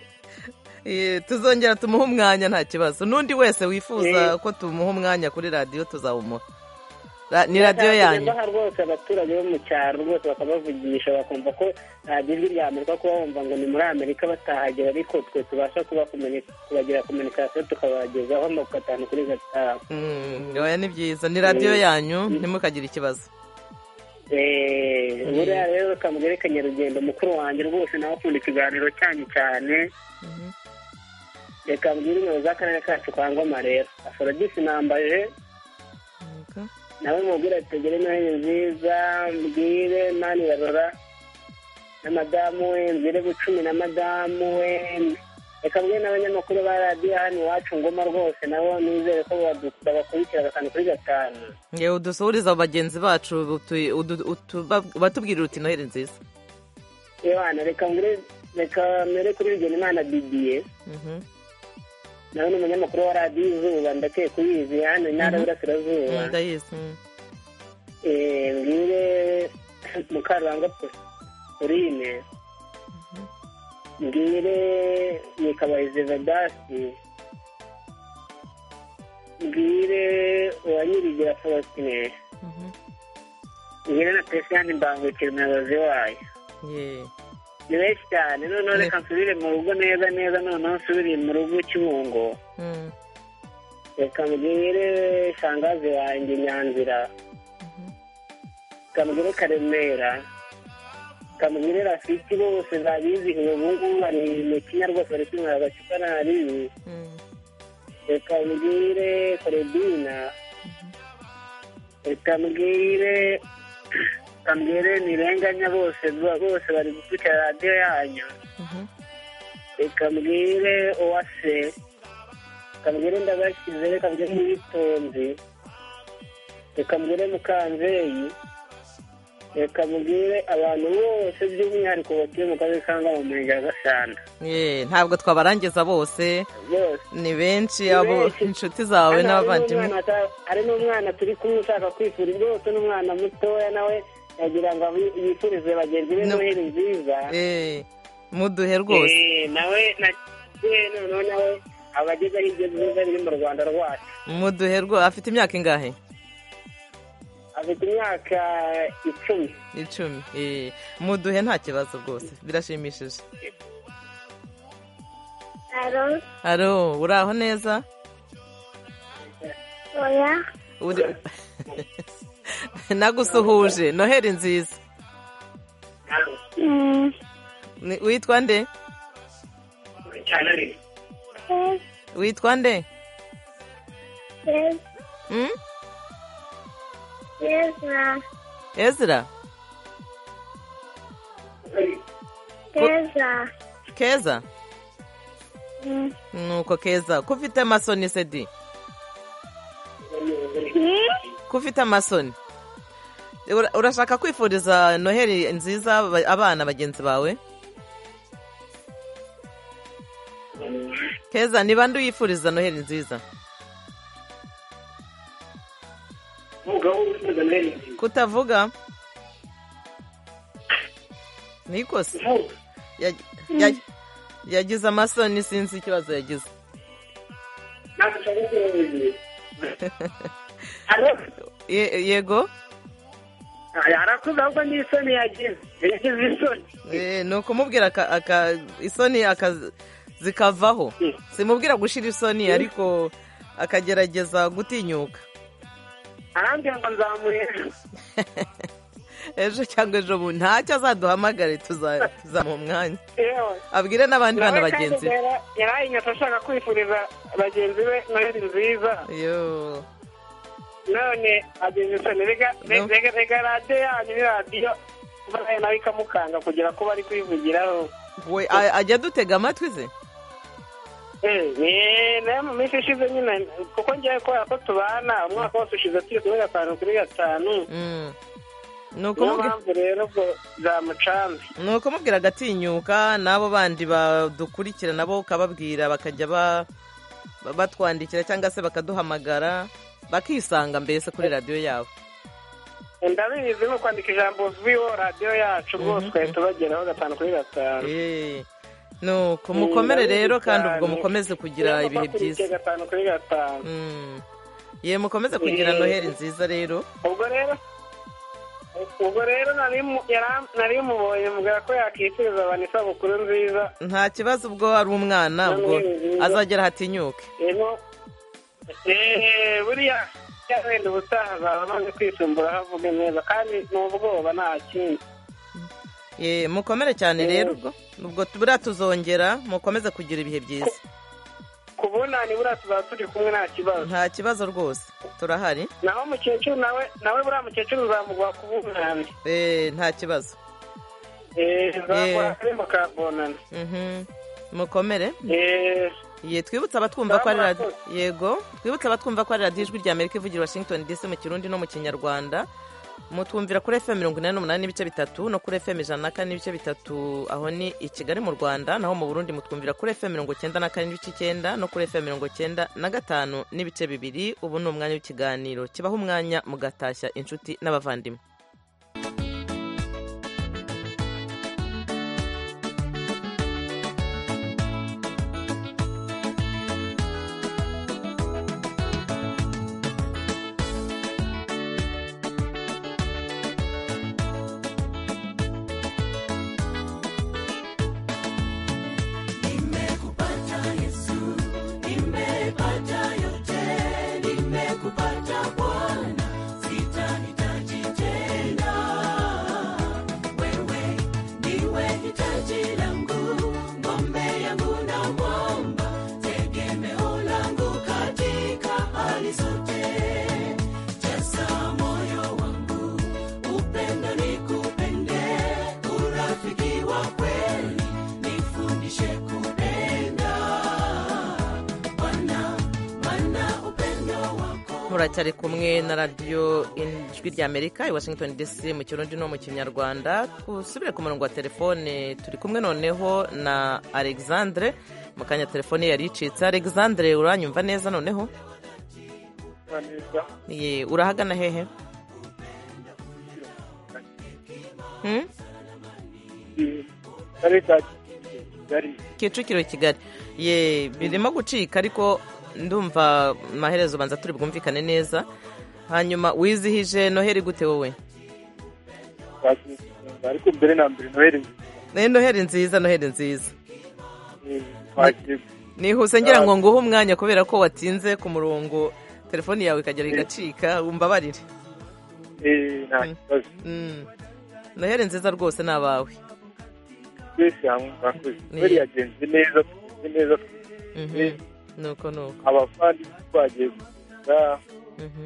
Eh, tuzongera tumuhe umwanya nta kibazo n'undi wese wifuza ko tumuha umwanya kuri radiyo tuzawumuha Ra- ni radiyo yanyu aha rwose abaturage bo mu cyaro rwose bakabavugisha bakumva ko nta jwi rya amerika kuba bumva ngo ni muri amerika batahagera ariko twe tubasha kuba kubagira kominikasiyo tukabagezaho amakuru atanu kuri gatanu Mm, oya ni byiza ni radiyo yanyu ntimukagire ikibazo Eh, buriya rero kamugereka nyarugendo mukuru wanjye rwose nawe akunda ikiganiro cyanyu cyane reka mbwira ingabo z'akarere kacu ka ngoma rero aforodisi nambaje nawe mubwire ati tugere noheli nziza mbwire mani barora na madamu we nzire bucumi na madamu we reka mbwire n'abanyamakuru ba radiyo hano iwacu ngoma rwose nabo nizere ko badu- babakurikira agatanu kuri gatanu ngewe udusuhuriza bagenzi bacu utu- udu- utu- ba- batubwirira uti noheli nziza yewana reka mbwire reka mbere kuri bigenimana bibiye Mhm. nawe ni umunyamakuru wa radiyo izuba ndakeye kuyizi hano intara y'uburasirazuba Mm, ndayizi mm. Eh, mbwire mukarurangwa porine mbwire nikabahize vedasi mbwire uwanyirigira forotine Mhm. mbwire na pesiyani mbangukira umuyobozi wayo Ye. ni benshi cyane noneho Ni- reka nsubire mu rugo neza neza noneho nsubire mu rugo kibungo Mm. reka mbwire shangazi wanjye nyanzira reka mbwire karemera reka mbwire rafiki bose babizihiwe ubu ngubu bari mu kinya rwose bari kwinywera agacupa naribi Mm. reka mbwire koredina reka mbwire reka mbwire nirenganya bose bose bari gukurikira radiyo yanyu Mhm. reka mbwire uwase reka mbwire ndabashyize reka mbwire uwitonze reka mbwire mukanzeyi reka mbwire abantu bose by'umwihariko batuye mu karere ka ngoma mu murenge wa gasana Ye, ntabwo twabarangiza bose bose ni benshi Ni abo benshi. inshuti zawe Hano hari n'abavandimwe n'umwana ata- hari n'umwana turi kumwe ushaka kwifura rwose n'umwana mutoya nawe yagira ngo abe- yifurize bagenzi be No. noheli nziza Eh, muduhe rwose Eh, nawe na eh, noneho nawe abagezeho ibyo byiza biri mu rwanda rwacu muduhe rwose afite imyaka ingahe afite imyaka icumi icumi Eh, muduhe nta kibazo rwose birashimishije Alo, haro uraho neza oya, Uri- nagusuhuje noheli nziza mm, Ni- witwa nde yes, witwa nde yes, Mm? yes, na, ezra yes, na, keza mm, nuko keza ko ufite amasoni sedi ni, ko ufite amasoni Ura- urashaka kwifuriza noheli nziza aba- abana bagenzi bawe keza ni bande uyifuriza noheli nziza kutavuga ni ikosa Yag- yag- yagize amasoni sinzi ikibazo yagize Ye- yego arakuze ahubwo ni isoni yagize yagize isoni Eh, ni ukumubwira aka- aka- isoni aka- zikavaho Mm. simubwira gushira isoni ariko akagerageza gutinyuka arambwira ngo nzamuhera ejo cyangwa ejo bundi ntacyo azaduhamagare tuza- tuzamuha umwanya yewe abwire n'abandi bana Nawe kandi bagenzi be rero yarayinyatse ashaka kwifuriza bagenzi be noheli nziza Yo. none agenzi isoni rega No. rega rega radiyo yanyu ni radiyo nawe nawe ikamukanga kugera ko bari kwivugiraho we a- ajya dutega amatwi ze Eh, ni nayo mu minsi ishize nyine kuko ngewe kubera ko tubana umwaka wose ushize turi kuri gatanu kuri gatanu Mm. Ni niyo ukumubwira- mpamvu rero ubwo zamucanze ni ukumubwira agatinyuka n'abo bandi badukurikira nabo ukababwira bakajya ba- ba- batwandikira cyangwa se bakaduhamagara bakisanga mbese kuri radiyo yabo ndabizi ni ukwandika ijambo viwo radiyo yacu rwose twari tubageraho gatanu kuri gatanu Eh, nuko mukomere ndabizi rero kandi cyane. ubwo mukomeze kugira Tugomba ibihe gukurikira byiza gatanu kuri gatanu Mm. ye mukomeze kugira noheli nziza rero ubwo rero ubwo rero nari mu- yara- nari mubonye mubwira ko yakifuriza abantu isabukuru nziza nta kibazo ubwo ari umwana ubwo azagera hatinyuke rero eee buriya ya wenda ubutaha azaba amaze kwisumbura avuge neza kandi ni ubwoba nta kindi ye mukomere cyane rero ubwo ubwo buriya tuzongera mukomeze kugira ibihe byiza ku bunani buriya tuzaba turi kumwe nta kibazo nta kibazo rwose turahari naho mukecuru nawe nawe buriya mukecuru uzamuguha ku bunani Eh, nta kibazo eee uzamuguha kuri mukabonana Mhm. mukomere eee ye twibutse abatwumva ko ari Salamu radi- yego twibutse abatwumva ko ari radiyo ijwi rya amerika ivugira i washington dc mu kirundi no mu kinyarwanda mutwumvira kuri fm mirongo inani n'umunani n'ibice bitatu no kuri fm ijana na kane n'ibice bitatu aho ni i kigali mu rwanda naho mu burundi mutwumvira kuri fm mirongo cyenda na kane n'ibice icyenda no kuri fm mirongo cyenda na gatanu n'ibice bibiri ubu ni umwanya w'ikiganiro kibaho umwanya mugatashya inshuti n'abavandimwe muracyari kumwe na radiyo ijwi rya amerika i washington dc mu kirundi no mu kinyarwanda dusubire ku murongo wa telefone turi kumwe noneho na alexandre mu kanya telefone ye yari icitse alexandre uranyumva neza noneho Ye, urahagana hehe Hmm? kicukiro kigali ye birimo gucika ariko ndumva amaherezo ubanza turi bwumvikane neza hanyuma wizihije noheli gute wowe ariko mbere na mbere noheli Eh, noheli nziza noheli nziza twagiye nihuse ngira ngo nguhe umwanya kubera ko watinze ku murongo telefoni yawe ikagera igacika umbabarire nta kibazo Mm. noheli nziza rwose ni abawe twese hamwe murakoze noheli yagenze neza tugeze neza Mhm. Eh. nuko nuko abavandimwe twagiye gusa Mhm.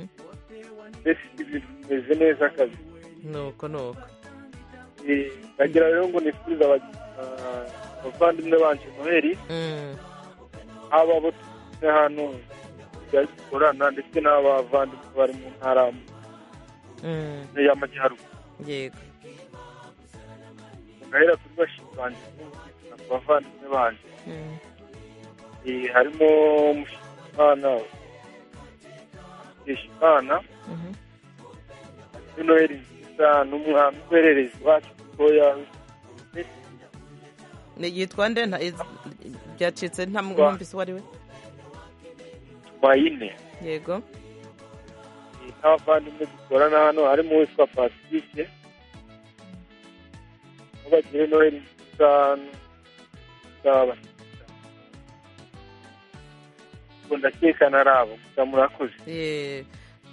mbese ibintu bimeze neza akazi nuko nuko ndagira rero ngo nifurize aba- ah, abavandimwe banje noheli Mm. haba abo tugeze hano dukorana ndetse n'abavandimwe bari mu ntara Mm. y'amajyaruguru yego ngahera kuri bashinzi banjye n'umvikana ku bavandimwe banjye Mm. Eh, harimo mushimana mushimana Mhm. muri noheli nziza n'umwana uhererezi wacu mutoya Ni- yitwa nde nta- iz- byacitse nta mwumvise uwo ari we mayine yego n'abavandimwe dukorana hano harimo uwitwa pacifique aho bagire noheli nziza n'aba ndakeka na rabo gusa murakoze Eh,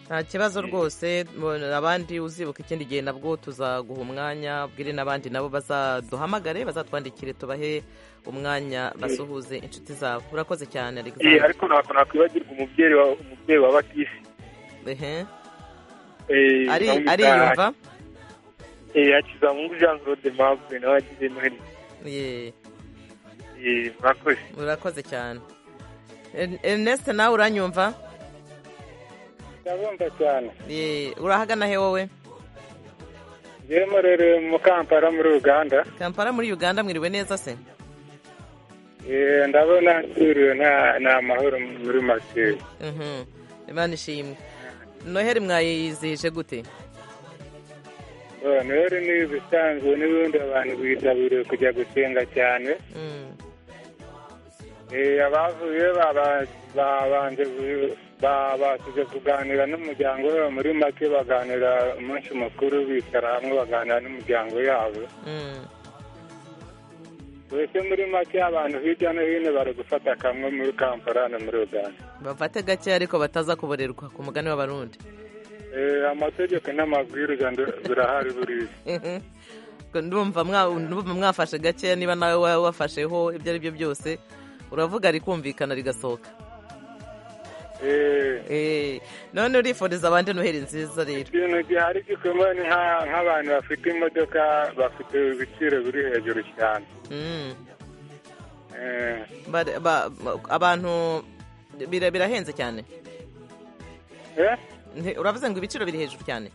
nta kibazo rwose mu- abandi uzibuka ikindi gihe nabwo tuzaguha umwanya bwire n'abandi nabo bazaduhamagare bazatwandikire tubahe umwanya basuhuze inshuti zabo urakoze cyane Eh, Alexander ariko ntabwo nakwibagirwa umubyeyi wa umubyeyi wa batisi Ehe. Eh, Ari- namwita- ariyumva Eh, hakizamungu jean claude mabwe nawe agize noheli Ye, Eh, murakoze urakoze cyane En- Ernest nawe uranyumva ndabumva cyane Ye, urahagana he wowe njyewe rero mu kampala muri uganda kampala muri uganda mwiriwe neza se Eh, ndabona nsuriwe nta- nta mahoro muri make Mhm. imana ishimwe noheli mwayizihije gute Eh, noheli ni ibisanzwe n'ubundi abantu bitabiriye kujya gusenga cyane Mm. Eh, abavuye babanje babashije kuganira n'umuryango we muri make baganira umunsi mukuru bicara hamwe baganira n'imiryango yabo Mm. mbese muri make abantu hirya no hino bari gufata kamwe muri kampala na muri uganda bafate gake ariko bataza kuborerwa ku mugani w'abarundi Eh, amategeko n'amabwiriza ndo- birahari buriya Ko ndumva mwa- ndumva mwafashe gake niba nawe wa- wafasheho ibyo ari byo byose uravuga rikumvikana rigasohoka Eh, Eh, none urifuriza abandi noheri nziza rero ikintu gihari gikomeye ni nka- nk'abantu bafite imodoka bafite ibiciro biri hejuru cyane Mm. Eh, Ba- ba- ba- abantu bira- birahenze cyane eh? Nti- uravuze ngo ibiciro biri hejuru cyane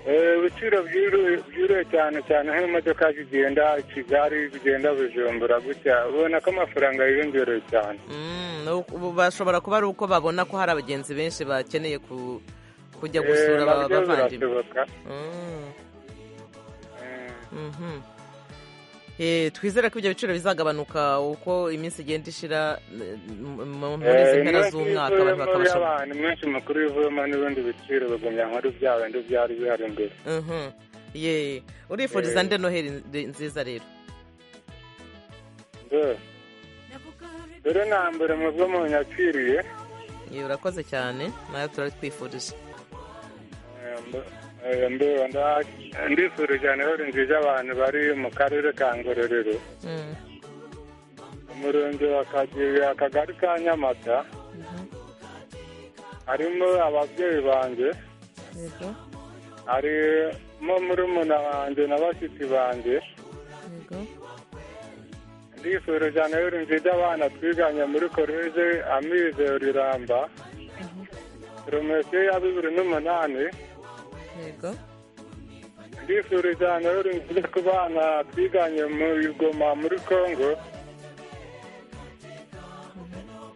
Eh, ibiciro byuru- byuruye cyane cyane nk'imodoka zigenda kigali zigenda bujumbura gutya ubona ko amafaranga yiyongereye cyane Mm, ni uku- ubu bashobora kuba ari uko babona ko hari abagenzi benshi bakeneye ku- kujya Eh, gusura nabyo aba- abavandimwe birashoboka Mm. Eh, Mhm. Eh, twizere ko ibyo biciro bizagabanuka uko iminsi igenda ishira eh, mu- mu- muri eh, izi mpera inoti z'umwaka abantu ivuyemo bakabasha y'abantu menshi makuru ivuyemo n'ibindi biciro bagumya nkuru bya bindi byari bihari imbere Mhm. ye urifuriza Eh. nde noheri nde- nziza rero Nde. rero nambere mwebwe munyakiriye ye urakoze cyane nawe turabitwifurije Eh, mbe- nda- ndifurije noheri nziza abantu bari mu karere ka ngororero Mm. umurenge wa Kageyo, akagari ka nyamata harimo ababyeyi banjye Yego, harimo murumuna wanjye na bashiki banjye yego. ndifurije noheri nziza abana twiganye muri koreje amizero iramba promosiyo ya bibiri n'umunani yego ndifurije noheri nziza ku bana twiganye mu igoma muri kongo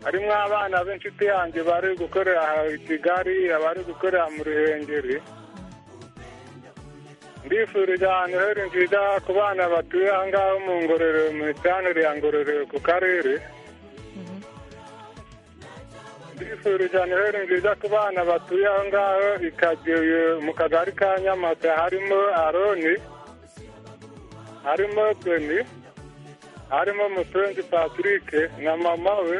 harimo abana b'inshuti yanjye bari gukorera aha i kigali abari gukorera mu ruhengeri ndifurije ahantu heri nziza ku bana batuye aha ngaho mu ngororero mu isanire ya ngororero ku karere ndifurije ahantu heri nziza ku bana batuye aho ngaho i Kageyo mu kagari ka nyamata harimo aroni harimo toni harimo mupenzi patrick na mama we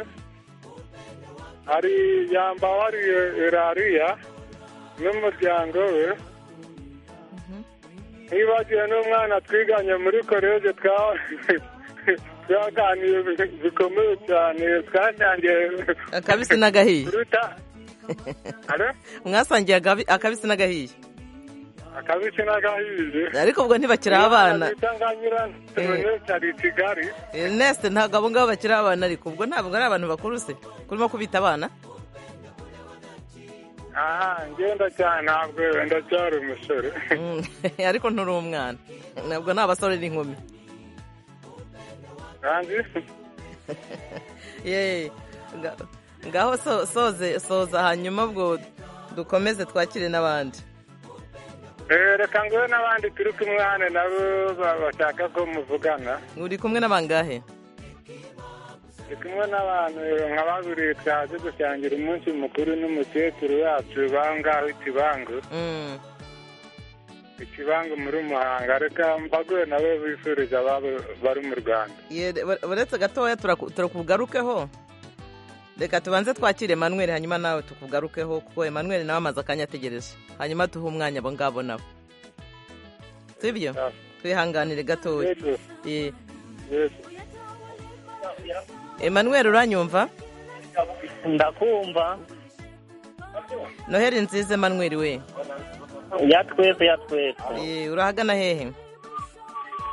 hari yambawariye irariya n'umuryango we ntibagiwe n'umwana twiganye muri koleje twa- twaganiriye bi- bikomeye cyane twasangiye akabisi n'agahiye kuruta Alo? mwasangiye agabi- akabisi n'agahiye akabisi n'agahiye ariko ubwo ntibakiri abana bita nganyirantoni ari i kigali Ernest ntabwo abo ngabo bakiri abana ariko ubwo ntabwo ari abantu bakuru se kurimo kubita abana aha ngenda cyane ntabwo ndacyari umusore Mm, ariko nturi umwana ntabwo ni abasore n'inkumi kandi Ye, nga- ngaho so- soze soza hanyuma ubwo dukomeze twakire n'abandi eh, reka nguhe n'abandi turi kumwana nabo ba- bashaka ko muvugana uri kumwe n'abangahe ndi kumwe n'abantu nka babiri twaje gusangira umunsi mukuru n'umukecuru wacu bangaho ikibangu Mm, ikibangu muri muhanga reka mbaguye nabo bifuriza ababo bari mu rwanda ye, ure- uretse gatoya turaku- turakugarukeho reka tubanze twakire Emmanuel hanyuma nawe tukugarukeho kuko Emmanuel nawe amaze akanya ategereje hanyuma tuhe umwanya abo ngabo nabo sibyo Ah, twihanganire gatoya yego, Ye. yego. Emmanuel uranyumva ndakumva noheri nziza Emmanuel we ya twese ya twese Ye, urahagana hehe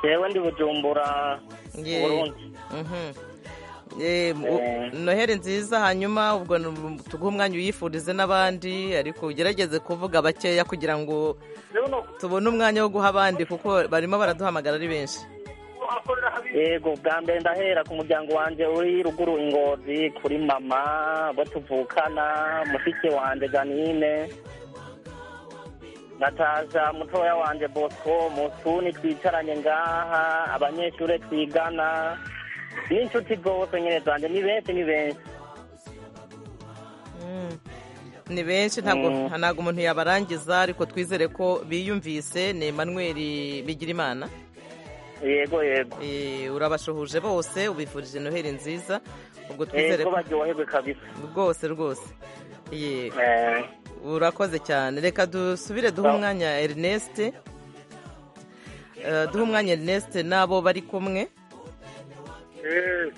yewe ndi bujumbura Ye. burundi Mhm. Ye, mu- noheri nziza hanyuma ubwo nu- tuguhe umwanya uyifurize n'abandi ariko ugerageze kuvuga bakeya kugira ngo tubone umwanya wo guha abandi kuko barimo baraduhamagara ari benshi yego bwa mbere ndahera ku muryango wanjye uri ruguru ingozi kuri mama abo tuvukana mushiki wanjye janine nataja mutoya wanjye bosco musuni twicaranye ngaha abanyeshuri twigana n'inshuti zose nyine zanjye ni benshi ni benshi ni benshi ntabwo ntabwo umuntu yabarangiza ariko twizere ko biyumvise ni Emmanuel Bigirimana yego yego Eh, urabashuhuje bose ubifurije noheli nziza ubwo twizere yego ko baryoherwe kabisa rwose rwose Ye, Eh, urakoze cyane reka dusubire duhe umwanya Ernest Eh, duhe umwanya Ernest n'abo bari kumwe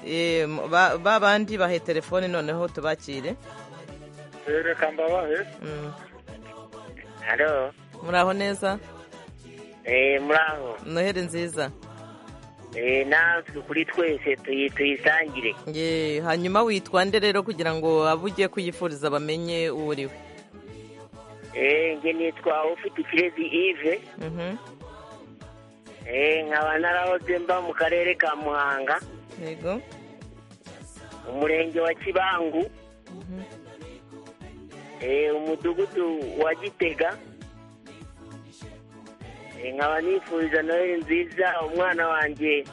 Eh, ba ba bandi bahe telefone noneho tubakire reka mbabahe Mm. halo muraho neza eh, muraho noheli nziza Eh, natwe kuri twese tuyi- tuyisangire Ye, hanyuma witwa nde rero kugira ngo abo ugiye kuyifuriza bamenye uwo uri we Eh, nge nitwa ufite ikirezi ive Mhm. Eh, nkaba narahoze mba mu karere ka muhanga yego umurenge wa kibangu Eh, umudugudu wa gitega Eh, nkaba nifuriza noheli nziza umwana wanjye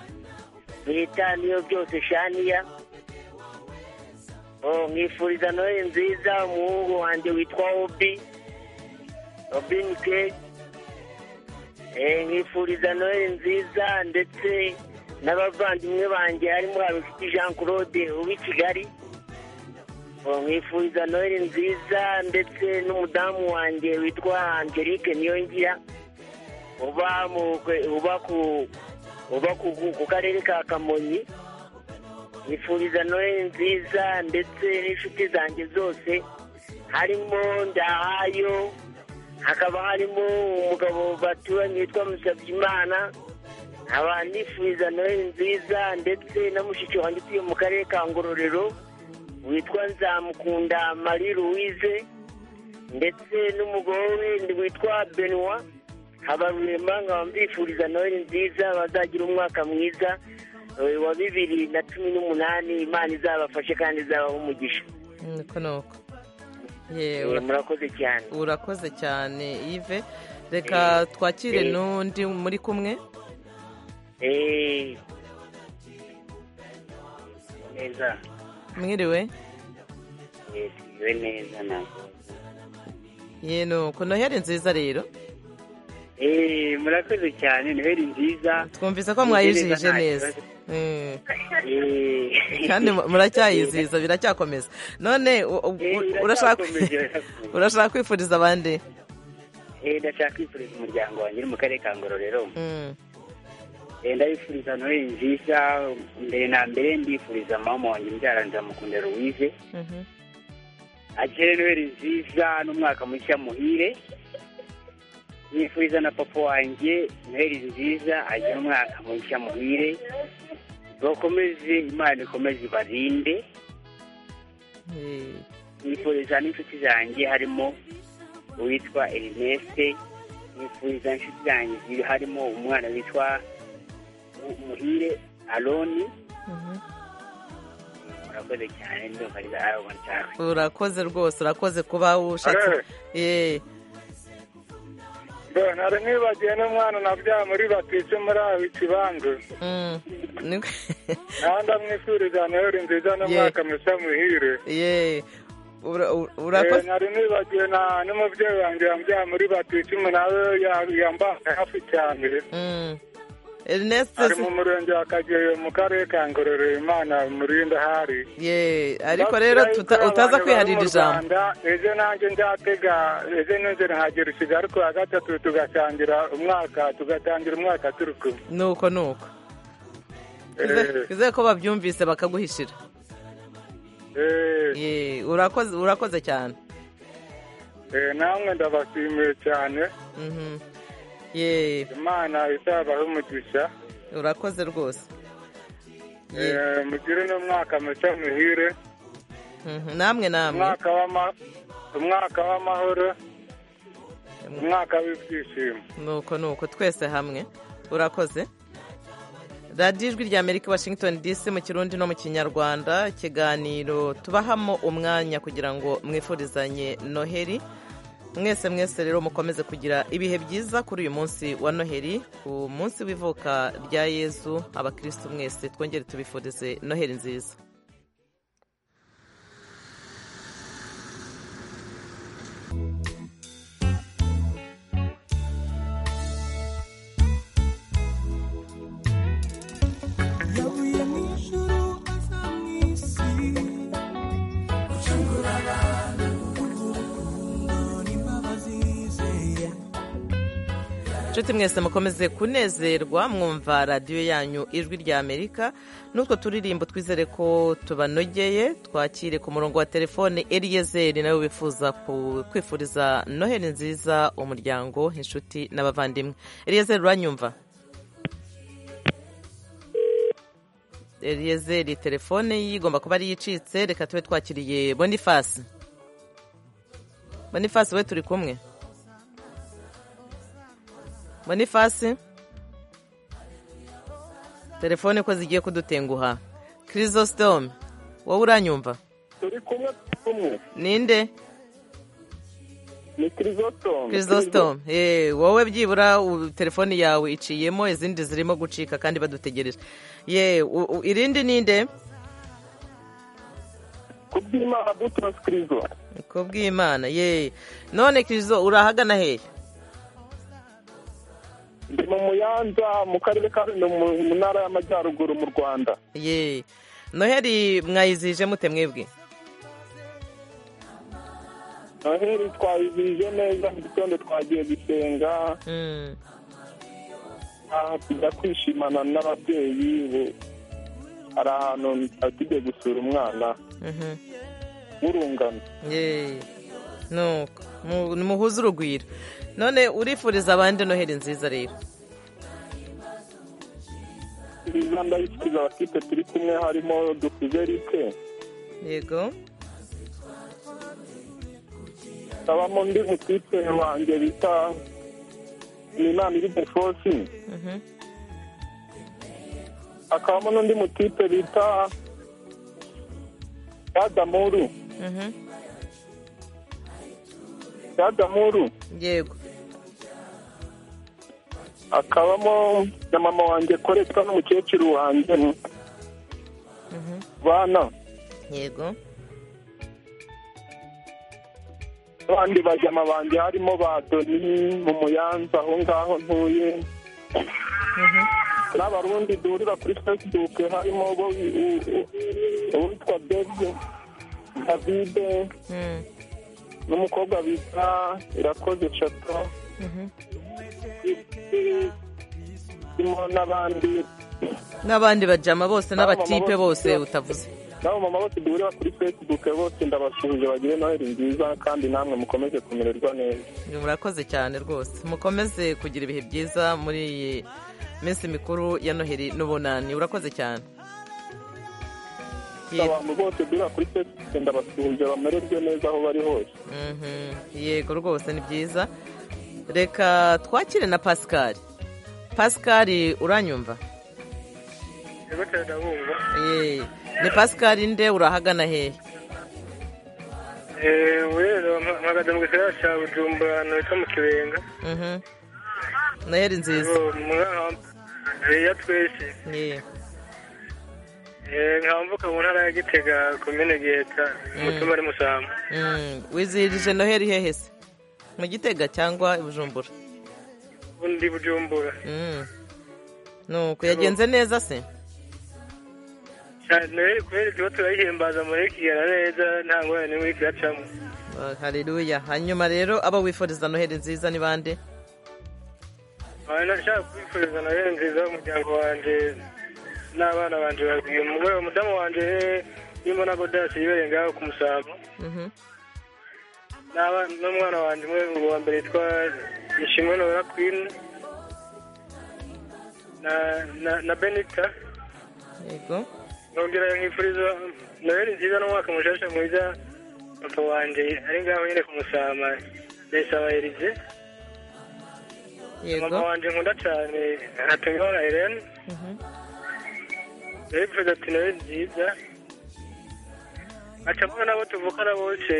bita niyo byose shaniya Oh, nkifuriza noheli nziza umuhungu wanjye witwa obi obin ke Eh, nkifuriza noheli nziza ndetse n'abavandimwe banjye harimo habifite jean claude uw'i kigali Oh, nkifuriza noheli nziza ndetse n'umudamu wanjye witwa angelique niyongira uba mu uba ku uba ku, ku, ku karere ka kamonyi nifuriza noheli nziza ndetse n'inshuti zanjye zose harimo ndahayo hakaba harimo umugabo baturanye witwa musabyimana nkaba nifuriza noheli nziza ndetse na mushiki wanjye utuye mu karere ka ngororero witwa nzamukunda marie louise ndetse n'umugore we witwa benoit habarurema nkaba mbifuriza noheli nziza bazagira umwaka mwiza eh, wa bibiri na cumi n'umunani imana izabafashe kandi izabaha umugisha niko nuko Ye, Eh, ura- murakoze cyane urakoze cyane Yves reka twakire Eh. n'undi muri kumwe Eh. neza mwiriwe Eh, siwe neza ntabwo ye nuko noheli nziza rero Eh, murakoze cyane noheli nziza twumvise ko Nziza, mwayijije nta neza kibazo. Mm. Eh. kandi mu- muracyayizihiza biracyakomeza none u- u- Eh, u- urashaka iracyakomeje. urashaka kwifuriza abandi Eh, ndashaka kwifuriza umuryango wanjye uri mu karere ka ngororero Mm. Eh, ndabifuriza noheli nziza mbere na mbere ndifuriza mama wanjye mbyara nzamukunda louise Mhm. akire noheli nziza n'umwaka mushya muhire nifuriza na papa wanjye noheli nziza agire umwaka mushya muhire bakomeze imana ikomeze ibarinde Eh, nifuriza n'inshuti zanjye harimo uwitwa erineste nifuriza inshuti zanjye ziri harimo umwana witwa Mu- muhire aroni mhm. murakoze cyane ndumva ari aroni cyawe urakoze rwose urakoze kuba ushatse Eh, nari mwibagiwe n'umwana nabyaye muri batise muri aho ikibanza mm. Ni- nawe ndamwifuriza noheli nziza n'umwaka mushya muhire ye ura- ura- Eh, urakoze nari nibagiwe na n'umubyeyi wanjye yambyaye muri batise nawe yambaye hafi cyane Mm. Ernest ari mu murenge wa kageyo mu karere ka ngororero imana murinde ahari ye ariko rero tuta- utaza kwiharira ijambo ejo nanjye nzatega ejo nongere nkagera i kigali ku wa gatatu tugasangira umwaka tugatangira umwaka turi kumwe nuko nuko Eh, twizeye ko babyumvise bakaguhishira eh, ye urakoze urakoze cyane eh, namwe ndabashimiye cyane Mhm. ye imana izabahe umugisha urakoze rwose Ye, Eh, mugire n'umwaka mushya muhire mhm. namwe namwe umwaka w'ama- umwaka w'amahoro umwaka w'ibyishimo nuko nuko twese hamwe urakoze radiyo ijwi rya amerika washington dc mu kirundi no mu kinyarwanda ikiganiro tubahamo umwanya kugira ngo mwifurizanye noheli mwese mwese rero mukomeze kugira ibihe byiza kuri uyu munsi wa noheli ku munsi w'ivuka rya yezu abakirisitu mwese twongere tubifurize noheli nziza inshuti mwese mukomeze kunezerwa mwumva radiyo yanyu ijwi rya amerika n'utwo turirimbo twizere ko tubanogeye twakire ku murongo wa telefone eriyezeri nawe wifuza ku- kwifuriza noheli nziza umuryango inshuti n'abavandimwe eriyezeri uranyumva eriyezeri telefone ye igomba kuba ariyo icitse reka tube twakiriye bonifasi bonifasi we turi kumwe bonifasi telefone ko zigiye kudutenguha kirisositome wowe uranyumva turi kumwe kumwe ninde ni kirisotome kirisositome eh, wowe byibura u- telefone yawe iciyemo izindi zirimo gucika kandi badutegereje ye u- u- irindi ninde kubw'imana butosi kirizo kubw'imana ye none kiriso urahagana hehe ndi mu muyanza mu karere ka runo mu mu ntara y'amajyaruguru mu rwanda ye noheri mwayizije mute mwebwe noheli twayizihije neza mu gitondo twagiye gusenga Mm. ah, tujya kwishimana n'ababyeyi ubu hari ahantu tugiye gusura umwana Mhm. w'urungano Yeee. nuko Mu- muhuze urugwiro none urifuriza abandi noheli nziza rero kiriza ndayifuriza abakipe turi kumwe harimo dukuzerike yego kabamo undi mutipe wanjye bita nimana iri defosi Mhm. hakabamo n'undi mutipe bita yadamuru Mhm. yadamuru yego akabamo na mama wanjye koretwa n'umukecuru wanjye bana yego abandi bajyama banjye harimo ba doni mu muyanza aho ngaho ntuye n'abarundi duhurira kuri facebook harimo bo u- u- uwitwa david davide Mm. n'umukobwa bita irakoze shato Mhm. harimo n'abandi n'abandi bajama bose n'abatipe bose utavuze n'abo mama bose duhurira kuri facebook bose ndabasuhuje bagire noheli nziza kandi namwe mukomeze kumererwa neza murakoze cyane rwose mukomeze kugira ibihe byiza muri iyi minsi mikuru ya noheli n'ubunani urakoze cyane Ye- abantu bose duhurira kuri facebook ndabasuhuje bamererwe neza aho bari hose Mhm. yego rwose ni byiza reka twakire na pascal pascal uranyumva yego cyane ndabumva Ye. ni pascal nde urahagana hehe ubu rero mpagaze mu gisagara cya bujumbura ahantu hitwa mu kibenga Mhm. noheli nziza Ubu mwana wa- ya twese Ye. Eh, nkamvuka mu ntara ya gitega komine giheta umutima ari musamba Mm, wizihirije noheli hehe se mu gitega cyangwa i bujumbura ubundi bujumbura Mm. nuko yagenze neza se cyane rero kubera tuba turayihimbaza muri kigera neza nta ngorane n'imwe igacamo Ah, haleluya hanyuma rero abo wifuriza noheli nziza ni bande nkaba nashaka kwifuriza na rero nziza umuryango wanjye n'abana banjye babiri umugore umudamu wanjye urimo na godasi yibereye ngaho ku musambo Mhm. N'aba- n'umwana wanjye umwe uwa mbere yitwa ishimwe nora kwini na na- na benita yego nongera nkifuriza noheli nziza n'umwaka mushasha mwiza papa wanjye ari ngaho nyine ku musama ndayisaba erize mama yego wanjye nkunda cyane hatungimana helene Mhm. yabivuze ati nawe nziza acamo n'abo tuvukana bose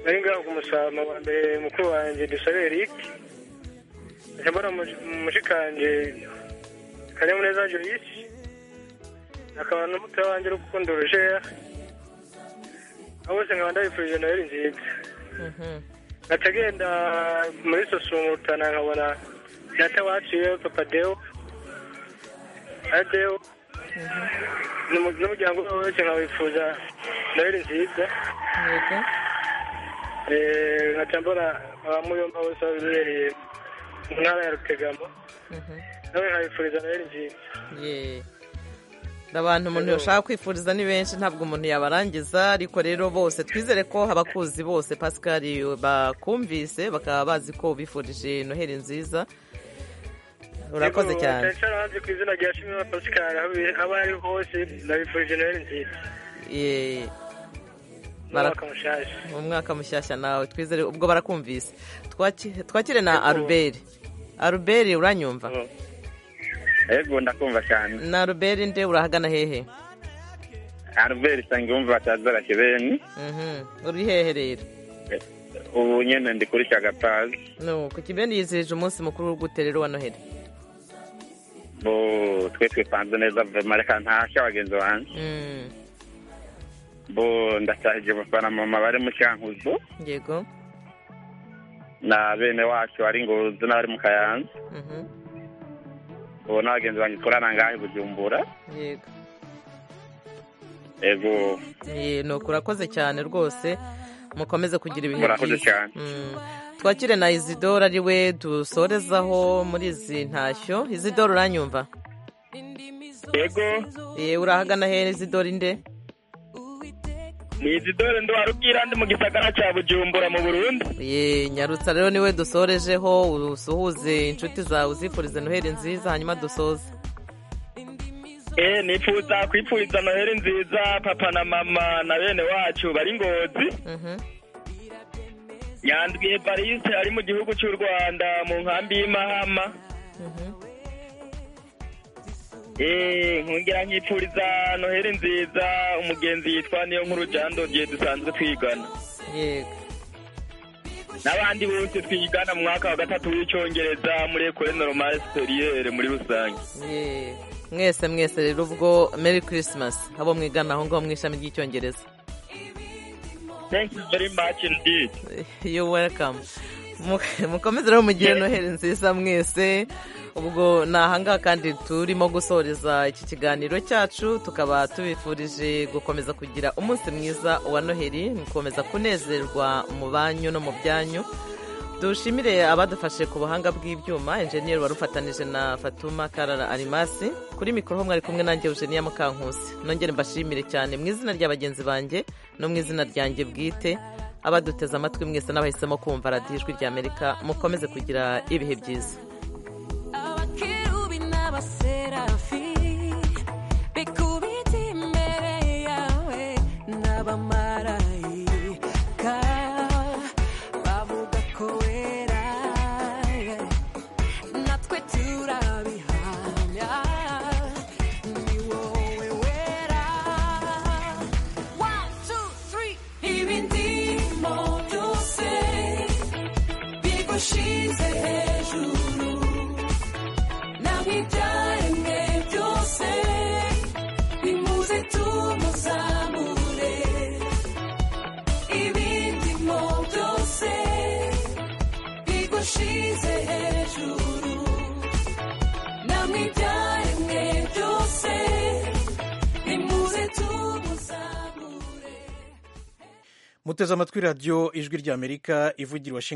bari ngaho ku musarama wa mbere mukuru wanjye dusabe eric acamo na mushikanje kanyamuneza joyce akaba n'umutoya wanjye urukundo rujera abo bose nkaba ndabifurije noheli nziza Mhm. atagenda muri sosomutana nkabona data waciye papa deo adeo n'umu- n'umuryango we wese nkawifuza noheli nziza yego Eh, nkaca mbona abamuyomba bose babibereye mu ntara ya rutegama nawe nkabifuriza rero nziza Ye. abantu umuntu yashaka kwifuriza ni benshi ntabwo umuntu yabarangiza ariko rero bose twizere ko abakuzi bose pascal bakumvise bakaba bazi ko bifurije noheli nziza urakoze cyane cyane hanze ku izina rya shimwe pascal aho biri- aho ari hose ndabifurije noheli nziza Ye. Bara- umwaka mushaje mu mwaka mushyashya nawe twizere ubwo barakumvise Twaki- twakire na aruberi aruberi uranyumva yego ndakumva cyane na aruberi nde urahagana hehe albert nsangiyumva atazara kibeni Mhm. uri hehe rero ubu nyine ndi kuri cyagapazi no ku kibeni yizihije umunsi mukuru w'ubwute rero wa noheli bo twe twipanze neza vema reka ntashya bagenzi banjye Mm. bo ndasahije abafana mama bari mu cyankuzo yego na bene wacu bari ngozi n'abari mu kayanza Mhm. ubu n'abagenzi banjye tkorana ngahe bujumbura yego yego Ye, nuko urakoze cyane rwose mukomeze kugira ibihe Murakoze cyane. Mm. twakire na izidora ari we dusorezaho muri izi ntashyo izidora uranyumva yego Ye, urahagana hehe izidora inde ni izi dore ndi warubwira ndi mu gisagara cya bujumbura mu burundi Ye, nyarutsa rero niwe dusorejeho usuhuze inshuti zawe uzifurize noheli nziza hanyuma dusoze Eh, nifuza kwipfuriza noheli nziza papa na mama na bene wacu bari ngozi Mhm. nyandwi evariste ari mu gihugu cy'u rwanda mu nkambi y'imahama Eh, nkongera nkipfuriza noheli nziza umugenzi yitwa niyo nkuru jandodiye dusanzwe twigana yego n'abandi bose twigana mu mwaka wa gatatu w'icyongereza muri ekore normal superiere muri rusange Ye. mwese mwese rero ubwo meri kirisimasi abo mwigana aho ngaho mu ishami ry'icyongereza thank you very much indeed yo welcome Mu- mukomeze rero mugire noheli nziza mwese ubwo ni ahangaha kandi turimo gusoreza iki kiganiro cyacu tukaba tubifurije gukomeza kugira umunsi mwiza wa noheli mukomeza kunezerwa mu banyu no mu byanyu dushimire abadufashe ku buhanga bw'ibyuma enjeniyeri wari ufatanije na fatuma karara arimasi kuri mikoro ho mwari kumwe nanjye eugenia mukankusi nongere mbashimire cyane mu izina rya bagenzi banjye no mu izina ryanjye bwite abaduteze amatwi mwese n'abahisemo kumva radiyo ijwi ry'amerika mukomeze kugira ibihe byiza abakerubi n'abaserafi bikubita imbere yawe n'abamarayika bavuga ko wera natwe turabihamya ni wowe wera one two three ibindimo byose bigushize hejuru nabijyanye byose bimuze tumuzamure ibindimo byose bigushize hejuru namwibyaremwe byose bimuze tumuzamure muteze amatwi radiyo ijwi ry'amerika ivugira i Washington